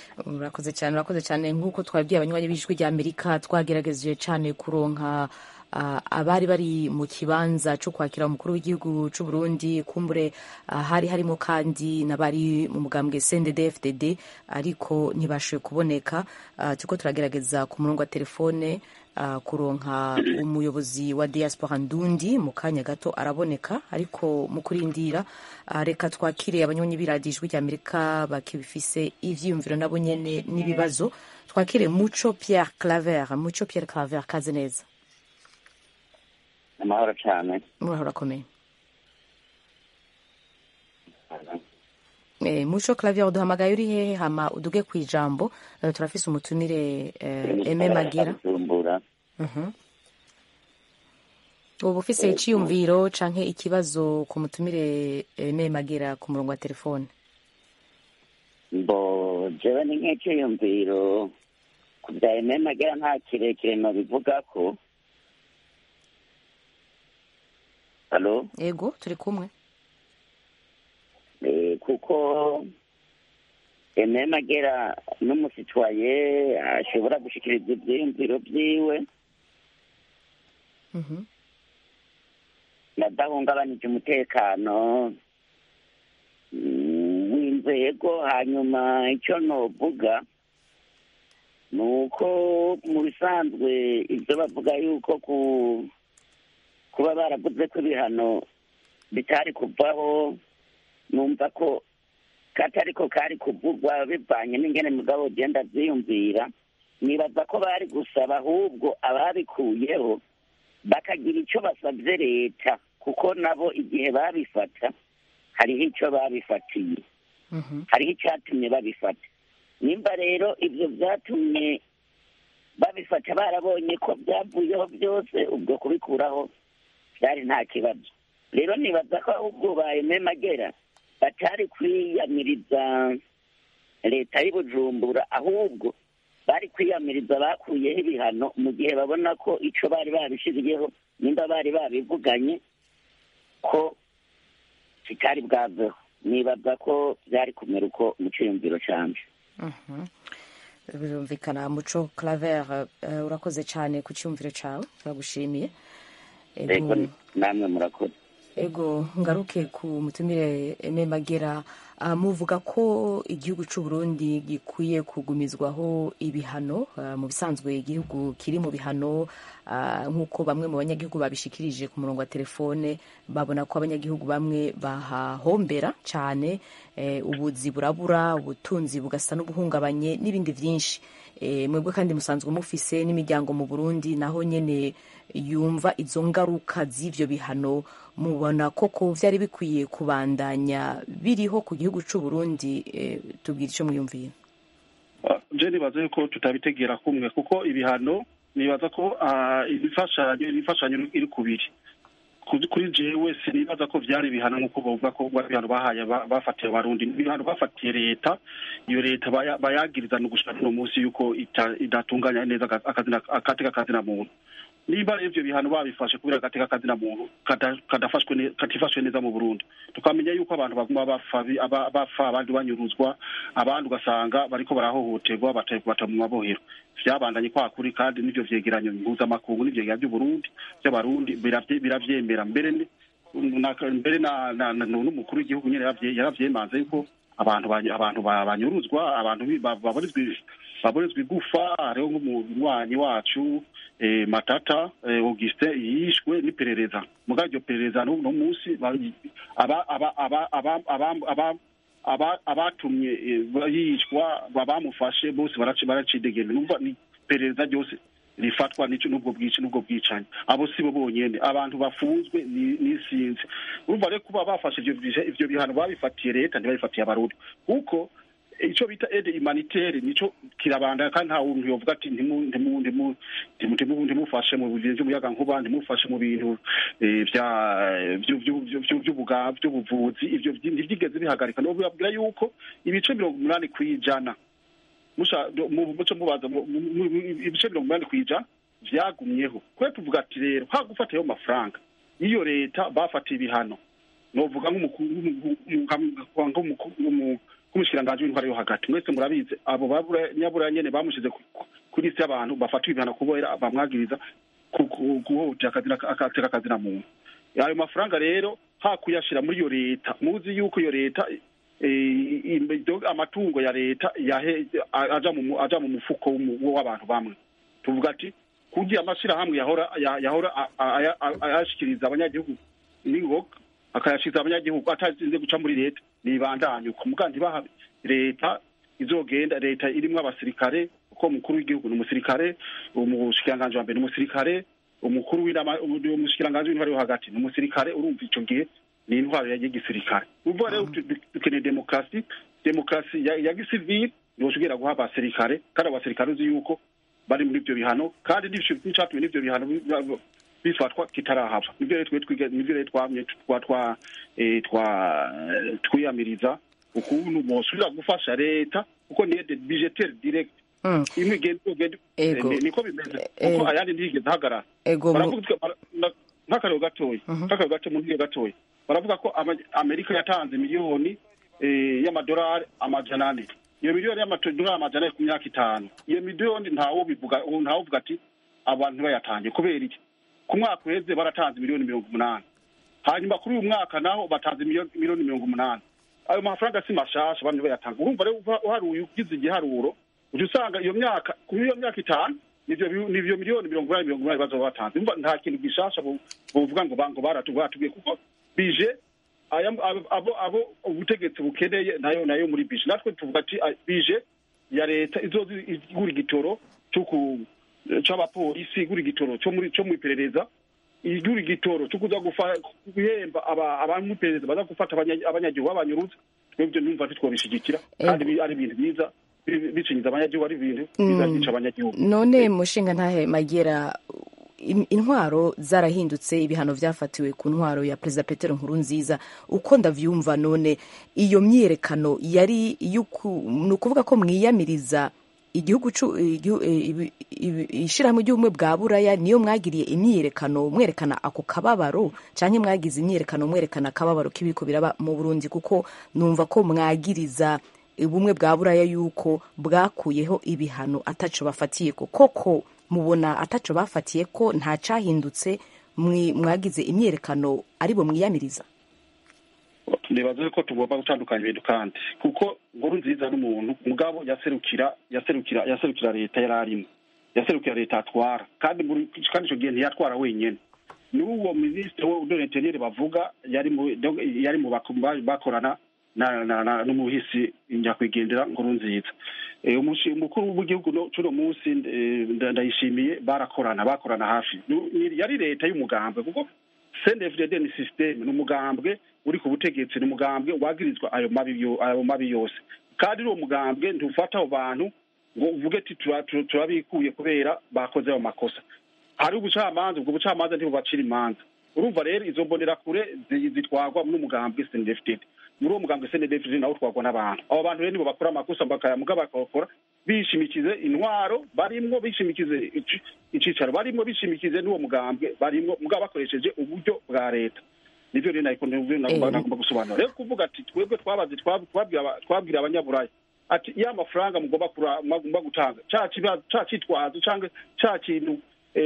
urakoze cyane urakoze cyane nk'uko twabwiye abanywanyi b'ijwi rya amerika twagerageje cyane kuronka ah, abari bari mu kibanza cyo kwakira umukuru w'igihugu cy'u Burundi kumbure ah, hari harimo kandi n'abari mu mugambwe CNDD-FDD ariko ntibashoboye kuboneka Ah, turiko turagerageza ku murongo wa telefone ah, kuronka umuyobozi wa diaspora ndundi mu kanya gato araboneka ariko mu kurindira ah, reka twakire abanyonyi b'iradiyo ijwi ry'amerika bakibifise ivyiyumviro nabo nyene n'ibibazo twakire muco pierre claver muco pierre claver kaze neza amahoro cyane muraho urakomeye Eh, muco clavier uduhamagaye uri hehe hama uduge ku ijambo eh, turafise umutumire eh, eme magira bujumbura Mhm. ubu ufise iciyumviro canke ikibazo ku mutumire eme magira ku murongo wa telefone mbo jewe ni nk'icyiyumviro ku bya ememagera nta kirekire nobivuga ko halo ego turi kumwe Eh, kuko ememagera n'umusitwaye ashobora gushikiriza ivyiyumviro vyiwe Mhm. nadahungabanije umutekano mm, w'inzego hanyuma icyo novuga ni uko mu bisanzwe ibyo bavuga yuko ku kuba baravuze ko ibihano bitari kuvaho numva ko katari ko kari kuvugwa bivanye n'ingene mugabo ugenda abyiyumvira nibaza ko bari gusaba ahubwo ababikuyeho bakagira icyo basabye leta kuko nabo igihe babifata hariho icyo babifatiye hariho icyatumye babifata nimba rero ibyo byatumye babifata barabonye ko byavuyeho byose ubwo kubikuraho byari nta kibazo rero nibaza ko ahubwo bayememagera batari kwiyamiriza leta y'i bujumbura ahubwo bari kwiyamiriza bakuyeho ibihano mu gihe babona ko icyo bari babishiriyeho nimba bari babivuganye ko kitari bwaveho nibaza ko byari kumera uko mu cyiyumviro cyanje Mhm. birumvikana muco claver eh, urakoze cyane ku cyumviro cawe turagushimiye Ego- ego namwe murakoze ego ngaruke ku mutumire eme magera ah, muvuga ko igihugu cy'u Burundi gikwiye kugumizwaho ibihano ah, mu bisanzwe igihugu kiri mu bihano ah, nk'uko bamwe mu banyagihugu babishikirije ku murongo wa telefone babona ko abanyagihugu bamwe bahahombera cyane eh, ubuzi burabura ubutunzi bugasa n'ubuhungabanye n'ibindi byinshi Eh, mwebwe kandi musanzwe mufise n'imiryango mu Burundi naho nyene yumva izo ngaruka z'ivyo bihano mubona koko vyari bikwiye kubandanya biriho ku gihugu c'u Burundi eh, tubwira ico mwiyumvira je nibaza yuko tutabitegera kumwe kuko ibihano nibaza ko ah, ibifashanyo ibifashanyo iri kubiri Kuri- kuri jewe sinibaza ko vyari ibihano nk'uko bavuga ko bwa ibihano bahaye ba- bafatiye abarundi ibihano bafatiye leta iyo leta baya- bayagiriza no gushika no munsi yuko ita- idatunganya neza aka- akazina- akateka kazina muntu niba ivyo bihano babifashe kubera agateka kazina muntu kada- kadafashwe ne- katifashwe neza mu Burundi tukamenya yuko abantu baguma bapfa bi- aba- bapfa abandi banyuruzwa abandi ugasanga bariko barahohoterwa bata bata mu mabohero vyabandanye kwa kuri kandi n'ivyo vyegeranyo mpuzamakungu n'ivyegeranyo vy'uburundi vy'abarundi biravye- biravyemera mbere ni- na- mbere na- na- na- n'umukuru w'igihugu nyene yaravye- yaravyemanze yuko abantu bany- abantu ba- banyuruzwa abantu bi- ba- baburizwa baburizwa igufa hariho nk'umunywanyi wacu eh, matata eh, augustin yishwe n'iperereza mugabo iryo perereza n'uno munsi ba- aba- aba- aba- aba- aba- aba- aba- abatumye eh, yicwa abamufashe bose baraci- baracidegembya numva ni iperereza ryose rifatwa n'ico n'ubwo bwici n'ubwo bwicanyi abo si bo bonyene abantu bafunzwe ni- n'isinzi urumva rero kuba bafashe ivyo bihe- ivyo bihano babifatiye leta ntibabifatiye abarundi kuko ico bita aide humanitaire nico kirabandanya kandi nta muntu yovuga ati ntimu- ntimu- ntimu- ntimu- ntimu- ntimufashe mu bintu vy'umuyaga nkuba ntimufashe mu bintu eh, vya- vyu- vyu- vyu- vyu- vy'ubuga- vy'ubuvuzi ivyo vyi- ntivyigeze bihagarika nobabwira yuko ibice mirongo umunani kw'ijana musha do- mu- muco mubaza mu- mu- mu- ibice mirongo umunani kw'ijana vyagumyeho kwe tuvuga ati rero ha gufatayo amafaranga iyo leta bafatiye ibihano novuga nk'umukuru nk'umushikiranganji w'intwara yo hagati mwese murabizi abo babura nyabura nyene bamushize ku- ku- kuri isi y'abantu bafata ibihano kubera bamwagiriza guhohotera akateka akazina muntu ayo mafaranga rero ha kuyashira muri iyo leta muzi yuko iyo leta amatungo ya leta aja mu mufuko w'abantu bamwe tuvuga ati kugira amashyirahamwe yahora yahora ayashikiriza abanyagihugu n'ingoga akayashikiriza abanyagihugu atazinze guca muri leta nibandanye uko mugandi baha leta izogenda leta irimwo abasirikare kuko umukuru w'igihugu ni umusirikare umushikiranganji wa mbere ni umusirikare umukuru w'umushikiranganji w'intwari yo hagati ni umusirikare urumva ico gihe ni intwaro ya gisirikare uvuga rero dukeneye demokarasi demokarasi ya gisivili yoshobora guha abasirikare kandi abasirikare uzi yuko bari muri ibyo bihano kandi n'icatumye n'ibyo bihano bifatwa kitarahava nivyo rero nivyo rero twamye twiyamiriza ukuntu bosubira gufasha leta kuko ni aide budgetaire direct imwe igenda niko bimeze kuko ayandi ntigeze hagarara nk'akarero gatoya nk'akarero gato mu ntiyo gatoya baravuga ko amerika yatanze miliyoni y'amadolari amajana ane iyo miliyoni y'amadolari amajana ane ku myaka itanu iyo miliyoni ntawo bivuga ntawo uvuga ati abantu bayatangiye kubera iki ku mwaka uheze baratanze miliyoni mirongo umunani hanyuma kuri uyu mwaka naho batanze miliyoni mirongo umunani ayo mafaranga si mashasha abantu bayatanga urumva rero uharuye ugize igiharuro ujya usanga iyo myaka kuri iyo myaka itanu nivyo miliyoni mirongo inani mirongo inani bazoba batanze umva nta kintu gishasha bovuga ngo ngo baratubwiye kuko bije abo abo ubutegetsi bukeneye nayo nayo muri bije natwe tuvuga ati bije ya leta izoza igura igitoro c'abapolisi igura igitoro co muri co mw'iperereza igura igitoro cyo kuza guhemba abantu iperereza baza gufata abanyagihugu babanyurutse twebwe numva ntitwobishigikira kandi ari ibintu biza bicinyiza abanyagihugu ari ibintu biza byica abanyagihugu none mushinga ntahe magera intwaro zarahindutse ibihano byafatiwe ku ntwaro ya perezida petero nkuru nziza uko ndavyumva none iyo myiyerekano yari ni ukuvuga ko mwiyamiriza igihugu ishyirahamwe ry'ubumwe bwa buraya niyo mwagiriye imyiyerekano mwerekana ako kababaro cyangwa mwagize imyiyerekano mwerekana akababaro k'ibiko biraba mu burundi kuko numva ko mwagiriza ubumwe bwa buraya yuko bwakuyeho ibihano ataco bafatiye ko koko mubona ataco bafatiye ko nta cyahindutse mwagize imyiyerekano aribo mwiyamiriza nibaze ko tugomba gutandukanya ibintu kandi kuko nkuru nziza n'umuntu mugabo yaserukira yaserukira yaserukira leta yari arimo yaserukira leta atwara kandi kandi icyo gihe ntiyatwara wenyine n'uwo minisitiri w'uburenteniyeri bavuga yari mu yari mu bakorana n'umuhisi nyakwigendera nkuru nziza umukuru w'igihugu cy'uno munsi ndayishimiye barakorana bakorana hafi yari leta y'umugambwe kuko cndfdd ni systeme ni umugambwe uri ku butegetsi ni umugambwe wagirizwa ayo mabi yose kandi uwo mugambwe ntufata abo bantu ngo uvuge ati turabikuye kubera bakoze ayo makosa hari ubucamanza ubwo bucamanza ntibubacira imanza urumva rero izo mbonerakure zitwagwa n'umugambwe cndfdd muri uwo mugambwe cndfdd nawo utwagwa n'abantu abo bantu rero nibo bakora amakosa bakayamuga bakakora bishimikize intwaro barimwo bishimikize icicaro barimwo bishimikize n'uwo mugambwe barimwo mugabo bakoresheje uburyo bwa leta nivyo rero nariko nagomba gusobanura rero kuvuga ati twebwe twabaze twabwira abanyaburaya ati ya mafaranga mugomba mugomba gutanga ca citwazo canke ca kintu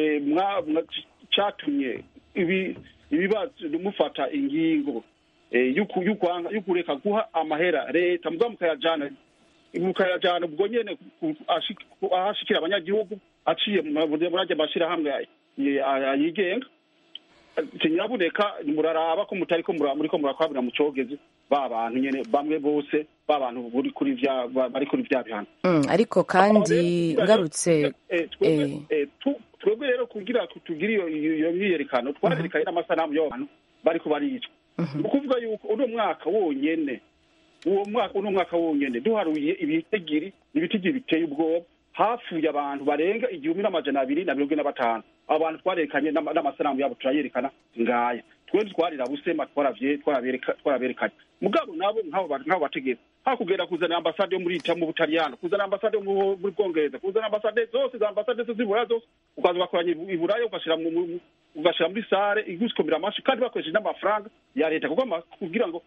catumye ibibazo mufata ingingo y'ukureka guha amahera leta mugabo mukayajana mukayajana ubwo nyene ahashikira abanyagihugu aciye muri ajya mashyirahamwe yigenga nyabuneka muraraba ko mutariko muriko murakwabira mu cogezi ba bantu nyene bamwe bose ba bantu bari kuri vya bari kuri vya bihano ariko kandi ngarutse twebwe rero kugira tugire iyo myiyerekano twarerekanye n'amasanamu y'abantu bariko baricwa ni ukuvuga yuko uno mwaka wonyene uwo mwaka uno mwaka wonyene duharuye ibitigiri ibitigiri biteye ubwoba hapfuye abantu barenga igihumbi n'amajana abiri na mirongo ine na batanu abo bantu twarerekanye n'amasanamu yabo turayerekana ngaya twebwe twarira busema twaraberekanye mugabo nabo nk'abo bategetsi hakugenda kuzana ambasade yo muri ita mu butaliyano kuzana ambasade yo muri bwongereza kuzana ambasade zose za ambasade zose z'iburaya zose ukaza ugakoranya iburaya ugashira ugashira muri sare igusikomera amashi kandi bakoresheje n'amafaranga ya leta kuko kugira ngo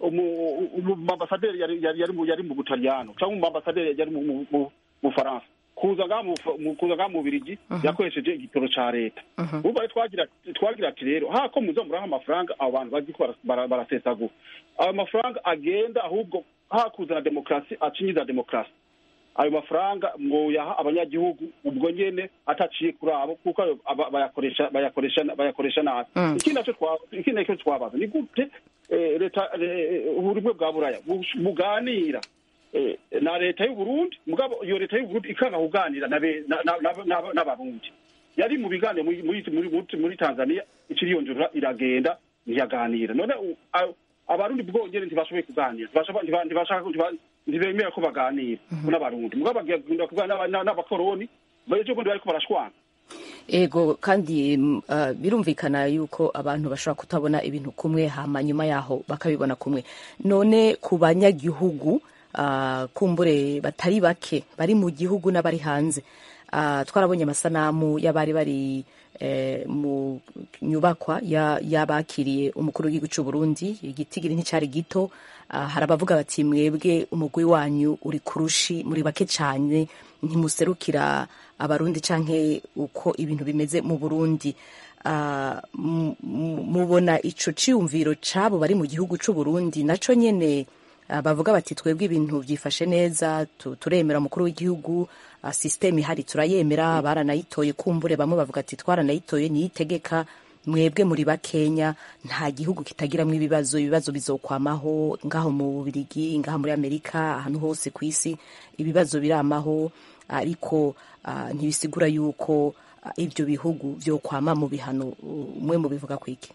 umumambasaderi yari mu butaliyano cyangwa umumambasaderi yari mu bufaransa kuza ngaha mu Bufa- mu- kuza ngaha mu Bubiligi yakoresheje igitoro ca leta urumva rero twagira twagira ati rero hako muza muraha amafaranga abo bantu bazi ko bara- bara- barasesagura ayo mafaranga agenda ahubwo hakuzana demokarasi acinyiza demokarasi ayo mafaranga mwoyaha abanyagihugu ubwo nyene ataciye kuri abo kuko ayo aba- bayakoresha bayakoresha bayakoresha nabi Mm. ikindi naco twa- ikindi naco twabaza ni gute eh, leta eh, uburimwe bwa buraya bush- buganira eh, na leta y'u Burundi mugabo iyo leta y'u Burundi ikanga kuganira na be- na- na- na- na- n'abarundi yari mu biganiro muri muri muri, muri, muri Tanzania ikiriyonjora iragenda ntiyaganira none u- a- abarundi bwongere ntibashoboye kuganira ntibashaka ntiba- ntibashaka ntiba- ntibemera ko baganira n'abarundi mugabo bagenda kuganira n'aba- n'aba- n'abakoroni ejo bundi bariko barashwana ego kandi mm, ah, birumvikana yuko abantu bashobora kutabona ibintu kumwe hama nyuma yaho bakabibona kumwe none ku banyagihugu ah, kumbure batari bake bari mu gihugu n'abari hanze ah, twarabonye amasanamu y'abari bari eh, mu nyubakwa ya- y'abakiriye umukuru w'igihugu cy'u Burundi igitigiri nticyari gito Ah, hari abavuga bati mwebwe umugwi wanyu uri kurushi muri bake cyane ntimuserukira abarundi canke uko ibintu bimeze mu Burundi Ah, mu- mu- mubona ico ciyumviro cabo bari mu gihugu c'u Burundi naco nyene ah, bavuga bati twebwe ibintu byifashe neza tu- turemera umukuru w'igihugu ah, systeme ihari turayemera baranayitoye kumbure bamwe bavuga ati twaranayitoye niyitegeka mwebwe muri bakenya nta gihugu kitagiramwo ibibazo ibibazo bizokwamaho ngaho mu Bubirigi ngaho muri Amerika ahantu hose ku isi ibibazo biramaho ariko ah, ntibisigura yuko ah, ibyo bihugu byo kwama mu bihano umwe mu bivuga kwiki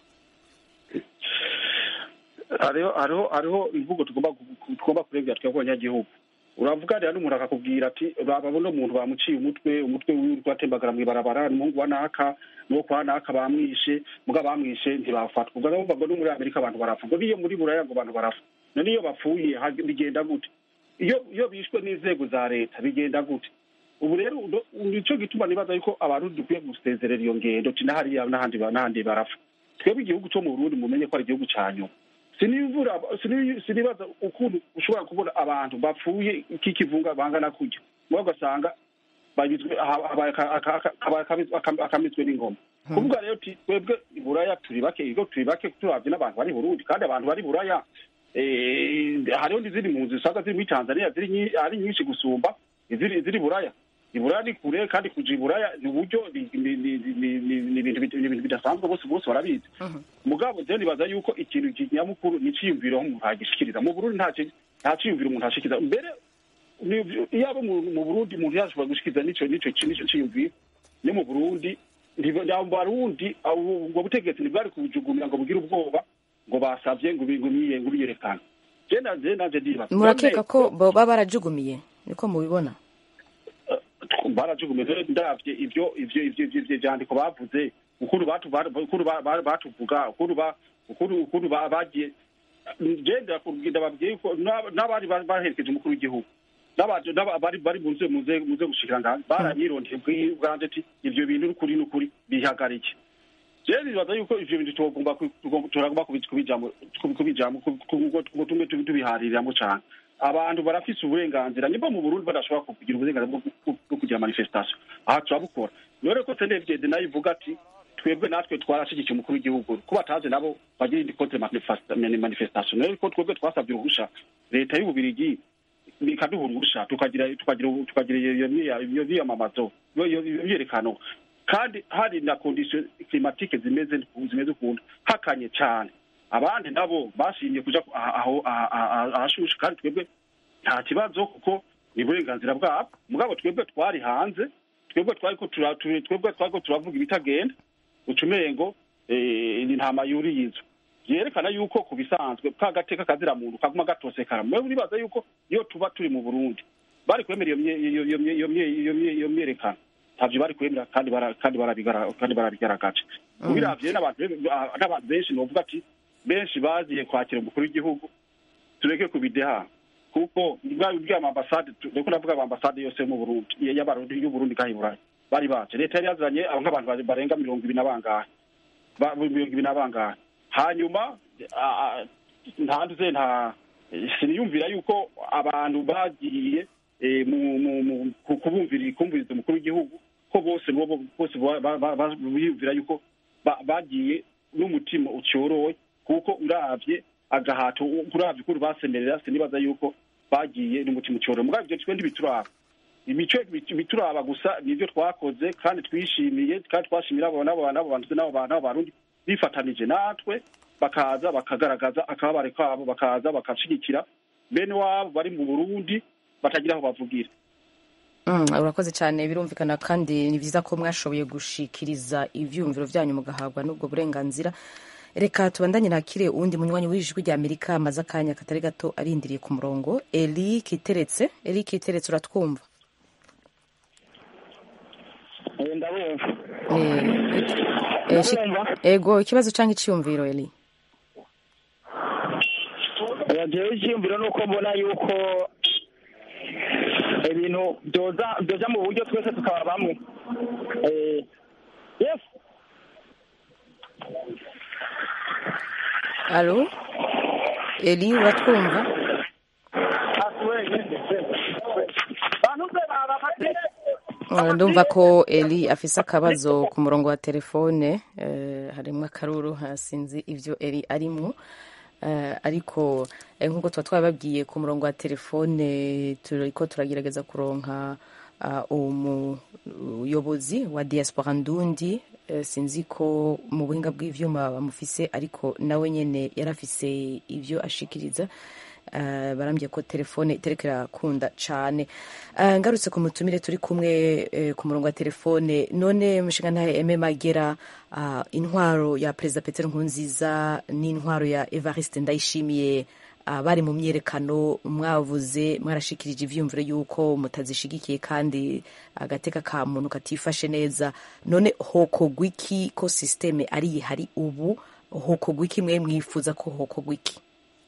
hariho hariho hariho imvugo tugomba gu- tugomba kurengera twebwe abanyagihugu uravuga rero n'umuntu akakubwira ati babona umuntu bamuciye umutwe umutwe wiwe uriko atembagara mw'ibarabara ni umuhungu wa naka nuwo kwa naka bamwishe muga bamwishe ntibafatwa ubwo rero ngo no muri amerika abantu barapfa ngo n'iyo muri buraya ngo abantu barapfa none iyo bapfuye hag- bigenda gute iyo iyo bishwe n'inzego za leta bigenda gute ubu rero udo- nico gituma nibaza yuko abarundi dukwiye gusezerera iyo ngendo ti n'ahariya n'ahandi ba- n'ahandi barapfa twebwe igihugu cyo mu burundi mumenye ko ari igihugu ca nyuma sinivura sini- sinibaza ukuntu ushobora kubona abantu bapfuye k'ikivunga bangana kurya muga ugasanga bagizwe ha- habaye aka- aka- aka- habaye akabi- aka- akamizwe n'ingoma kuvuga rero ti twebwe i buraya turi bake ibigo turi bake turavye n'abantu bari i burundi kandi abantu bari i buraya eh, hariho n'izindi mpunzi usanga ziri muri tanzania ziri nyi- ari nyinshi gusumba iziri iziri i buraya i buraya ni kure kandi kuja i buraya ni uburyo ni- ni- ni- ni- ni- ni ibintu bit- ni ibintu bidasanzwe bose bose barabizi mugabo je nibaza yuko ikintu nyamukuru ni iciyumviro aho umuntu agishikiriza mu burundi nta ki- nta ciyumviro umuntu ashikiriza mbere ni- iyo abo mu mu burundi umuntu yashobora gushikiriza nico nico nico ciyumviro ni mu burundi ntibo- abo barundi abo- ubwo butegetsi ntibwari kubujugumira ngo bugire ubwoba ngo basavye ngo bi- ngo biye- ngo biyerekane je nanje nanje ndibaza murakeka ko baba barajugumiye niko mubibona barajugumiye rero ndavye ivyo ivyo ivyo ivyo ivyo vyandiko bavuze ukuru batu ukuru ba- ba- batuvuga ukuru ba ukuru ukuru ba- bagiye je ndakubwira babwiye ko n'aba- n'abari ba- baherekeje umukuru w'igihugu n'abaje n'aba- bari bari muze muze muze gushikira ngaha baranyirondeye bwi- bwanje ati ivyo bintu n'ukuri n'ukuri bihagarike je nibaza yuko ivyo bintu tugomba ku- tugomba- turagomba kubi- kubijamo kubi- kubijamo ku- ku- ngo ngo tumwe tubi- tubihaririramo cane abantu barafise uburenganzira nimba mu burundi badashobora kugira uburenganzira bwo bwo- bwo kugira manifestation aha turabukora none ko senevgede nayo ivuga ati twebwe natwe twarashigikiye umukuru w'igihugu ko bataje nabo bagira indi kote manifestation rero ko twebwe twasabye uruhusha leta y'ububirigi ikaduha uruhusha tukagira tukagira tukagira iyo iyo- iyo myiyamamazo iyo iyo- iyo myiyerekano kandi hari na condition climatique zimeze zimeze ukuntu hakanye cyane abandi nabo bashimye kuja ku- aha- aho aha- aha- ahashushe kandi twebwe nta kibazo kuko ni uburenganzira bwabo mugabo twebwe twari hanze twebwe twari ko tura- tu- twebwe twari ko turavuga ibitagenda ucumengo eh, ni ntama yuriye inzu vyerekana yuko ku bisanzwe ka gateka kazira muntu kaguma gatosekara mwe uribaza yuko iyo tuba turi mu burundi bari kwemera iyo mye- iyo- iyo mye- iyo mye- iyo mye- iyo myerekano ntavyo bari kwemera kandi bara- kandi barabigara- kandi barabigaragaje ubiravye n'abantu be- ah, n'abantu benshi novuga ati benshi bagiye kwakira umukuru w'igihugu tureke kubideha kuko bw'amambasade ndiko ndavuga amambasade yose yo mu burundi y'abarundi y'uburundi ngaha i burayi bari baje leta yari yazanye abo nk'abantu bari- barenga mirongo ibiri na bangahe Ba- mirongo ibiri na bangahe hanyuma ah, ah, ntanduze nta siniyumvira yuko abantu bagiye eh, mu- mu- mu- ku- ku bumvira kumviriza umukuru w'igihugu ko bose bobo bose ba- ba- ba- ba- biyumvira yuko ba- bagiye n'umutima ucyorowe kuko uravye agahato uravye ukuntu basemerera sinibaza yuko bagiye n'umutima ucyorowe mugabo ivyo twe ntibituraba imico bituraba gusa nivyo twakoze kandi twishimiye kandi twashimira abo nabo nabo bantu nabo bantu barundi bifatanije natwe bakaza bakagaragaza akababare kabo bakaza bakashigikira bene wabo bari mu Burundi batagira aho bavugira Mm, urakoze cyane birumvikana kandi ni byiza ko mwashoboye gushikiriza ivyumviro vyanyu mugahabwa n'ubwo burenganzira reka tubandanye nakire uwundi munywanyi w'ijwi rya amerika amaze akanya katari gato arindiriye ku murongo eli kiteretse eli kiteretse uratwumva ndabumva Eh, shi- ego ikibazo cyangwa iciyumviro eli jewe icyiyumviro ni uko mbona yuko ibintu byoza byoja mu buryo twese tukaba bamwe Eh, yes alo eli uratwumva Uh, ndumva ko eli afise akabazo ku murongo wa telefone eh, harimwo akaruru hasinzi ivyo eli arimwo Eh, ariko eh, nk'uko tuba twababwiye ku murongo wa telefone turiko turagerageza kuronka uh, umuyobozi wa diaspora ndundi eh, sinzi ko mu buhinga bw'ivyuma bamufise ariko nawe nyene yarafise ivyo ashikiriza Uh, barambye ko telefone itereka irakunda cane uh, ngarutse ku mutumire turi kumwe uh, ku murongo wa telefone none mushinga ntahe eme magera uh, intwaro ya perezida petero nkurunziza n'intwaro ya evariste ndayishimiye uh, bari mu myerekano mwavuze mwarashikirije ivyiyumviro yuko mutazishigikiye kandi agateka ka muntu katifashe neza none hokogwa iki ko systeme ari ihari ubu hokogwa iki mwe mwifuza ko hokogwa iki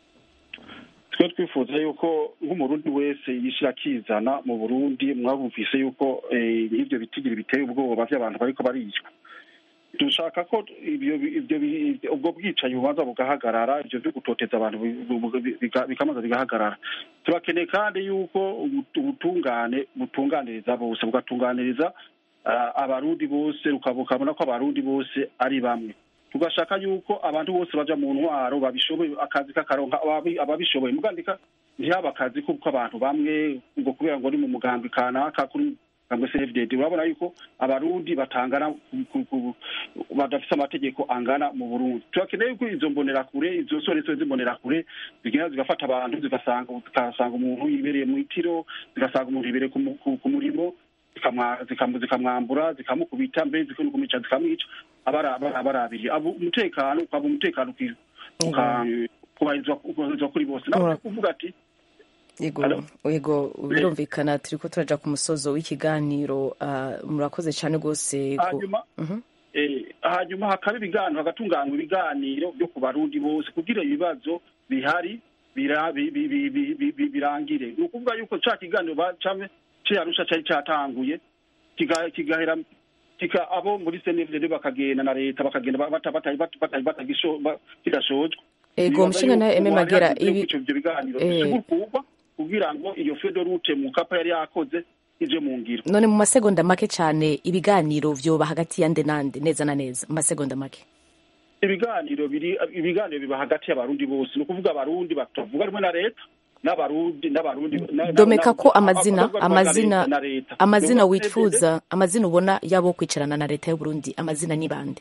twe twifuza yuko nk'umurundi wese yishira akizana mu burundi mwabumvise yuko eh, nk'ivyo bitigira biteye ubwoba vy'abantu bariko baricwa dushaka ko ibyo ibyo bi- ubwo bwicanyi bubanza bugahagarara ibyo byo gutoteza abantu bi- bu- bi- biga- bikamaza bigahagarara turakeneye kandi yuko ubu- ubutungane butunganiriza bose bugatunganiriza ah, abarundi bose ukaba- ukabona ko abarundi bose ari bamwe tugashaka yuko abantu bose baja mu ntwaro babishoboye akazi kakaronka ababi- ababishoboye mugandika ntihaba akazi kuko abantu bamwe ngo kubera ngo ni mu mugambi kanaka kuri cyangwa se FDD urabona yuko abarundi batangana ku- ku- ku- badafise amategeko angana mu Burundi turakeneye yuko izo mbonerakure izo soreso z'imbonerakure zigenda zigafata abantu zigasanga zigasanga umuntu yibereye mu itiro zigasanga umuntu yibereye ku mu- ku- ku murimo zikamwa- zikamu- zikamwambura zikamukubita mbere zikamumica zikamwica abara- abara- abarabiri abo umutekano ukaba umutekano uki- uka- kubahirizwa kubahirizwa kuri bose nawe kuvuga ati yego yego birumvikana turiko turaja ku musozo w'ikiganiro uh, murakoze cyane rwose ku- hanyuma Mhm. eh, hanyuma hakaba ibiganiro hagatunganywa ibiganiro byo ku barundi bose kugira ibibazo bihari bira- bi- bi- bi- bi- bi- bi- birangire ni ukuvuga yuko ca kiganiro bacame cyarusha cyari cyatanguye kiga- kigahera kika abo muri CNDD bakagenda na leta bakagenda ba- bata- bata- bata- bata- batagisho- ba- kidashojwe Ego, Nibaza mushinga nawe yuko Aime ubu Magera, hariho ibi- ivyo biganiro Eh. bisubukurwa kugira ngo iyo fedorute mu kapa yari yakoze ije mu ngiro none mu masegonda make cyane ibiganiro vyoba hagati ya nde nande neza na neza mu masegonda make ibiganiro biri ibiganiro biba hagati y'abarundi bose ni ukuvuga abarundi batavuga rumwe na leta n'abarundi n'abarundi na- na- domeka na- ko amazina abavuga rumwe na amazina leta na leta. amazina Nuko wifuza amazina ubona yabo kwicarana na leta y'u Burundi amazina ni bande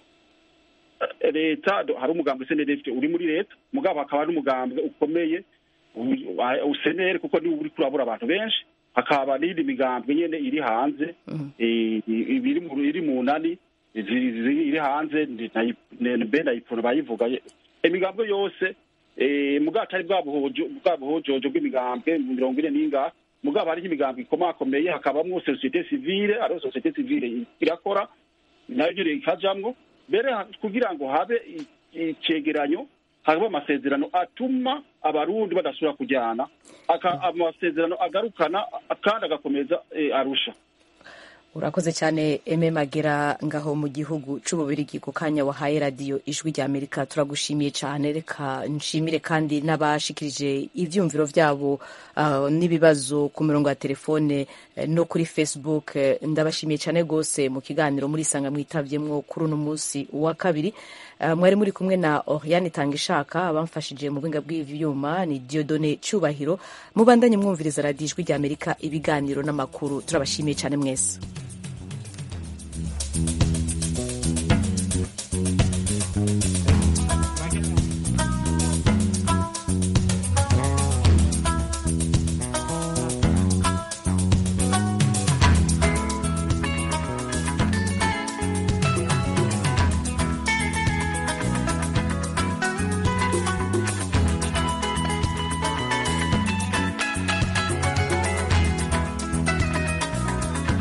eh, leta do- hari umugambwe CNDD uri muri leta mugabo hakaba hari umugambwe ukomeye u- wa- usenere kuko niwe uri kurabura abantu benshi hakaba n'indi migambwe nyene iri hanze eh, iri mu iri mu nani ziri- ziri- iri hanze ndi- nayi- ne- be nayipfuna bayivuga imigambwe yose eh, mugabo atari bwa buhojo bwa buhojojo bw'imigambwe mirongo ine n'ingahe mugabo hariho imigambwe ikomakomeye hakabamwo societe civile ariho societe civile irakora nayo nyene ikajamwo mbere ha- kugira ngo habe i- icegeranyo haba amasezerano atuma abarundi badasubira kujyana aka- amasezerano agarukana kandi agakomeza eh, arusha urakoze cyane eme magera ngaho mu gihugu c'ububirigi ku kanya wahaye radiyo ijwi rya amerika turagushimiye cyane reka nshimire kandi n'abashikirije ivyumviro vyabo uh, n'ibibazo ku mirongo ya telefone eh, no kuri facebook eh, ndabashimiye cyane rwose mu kiganiro muri sanga mwitavyemwo kuri uno munsi wa kabiri Uh, mwari muri kumwe na Oriane Tangishaka abamfashije mu buhinga bw'ivyuma ni Diodone Cyubahiro mubandanye mwumviriza radiyo ijwi rya Amerika ibiganiro n'amakuru turabashimiye cyane mwese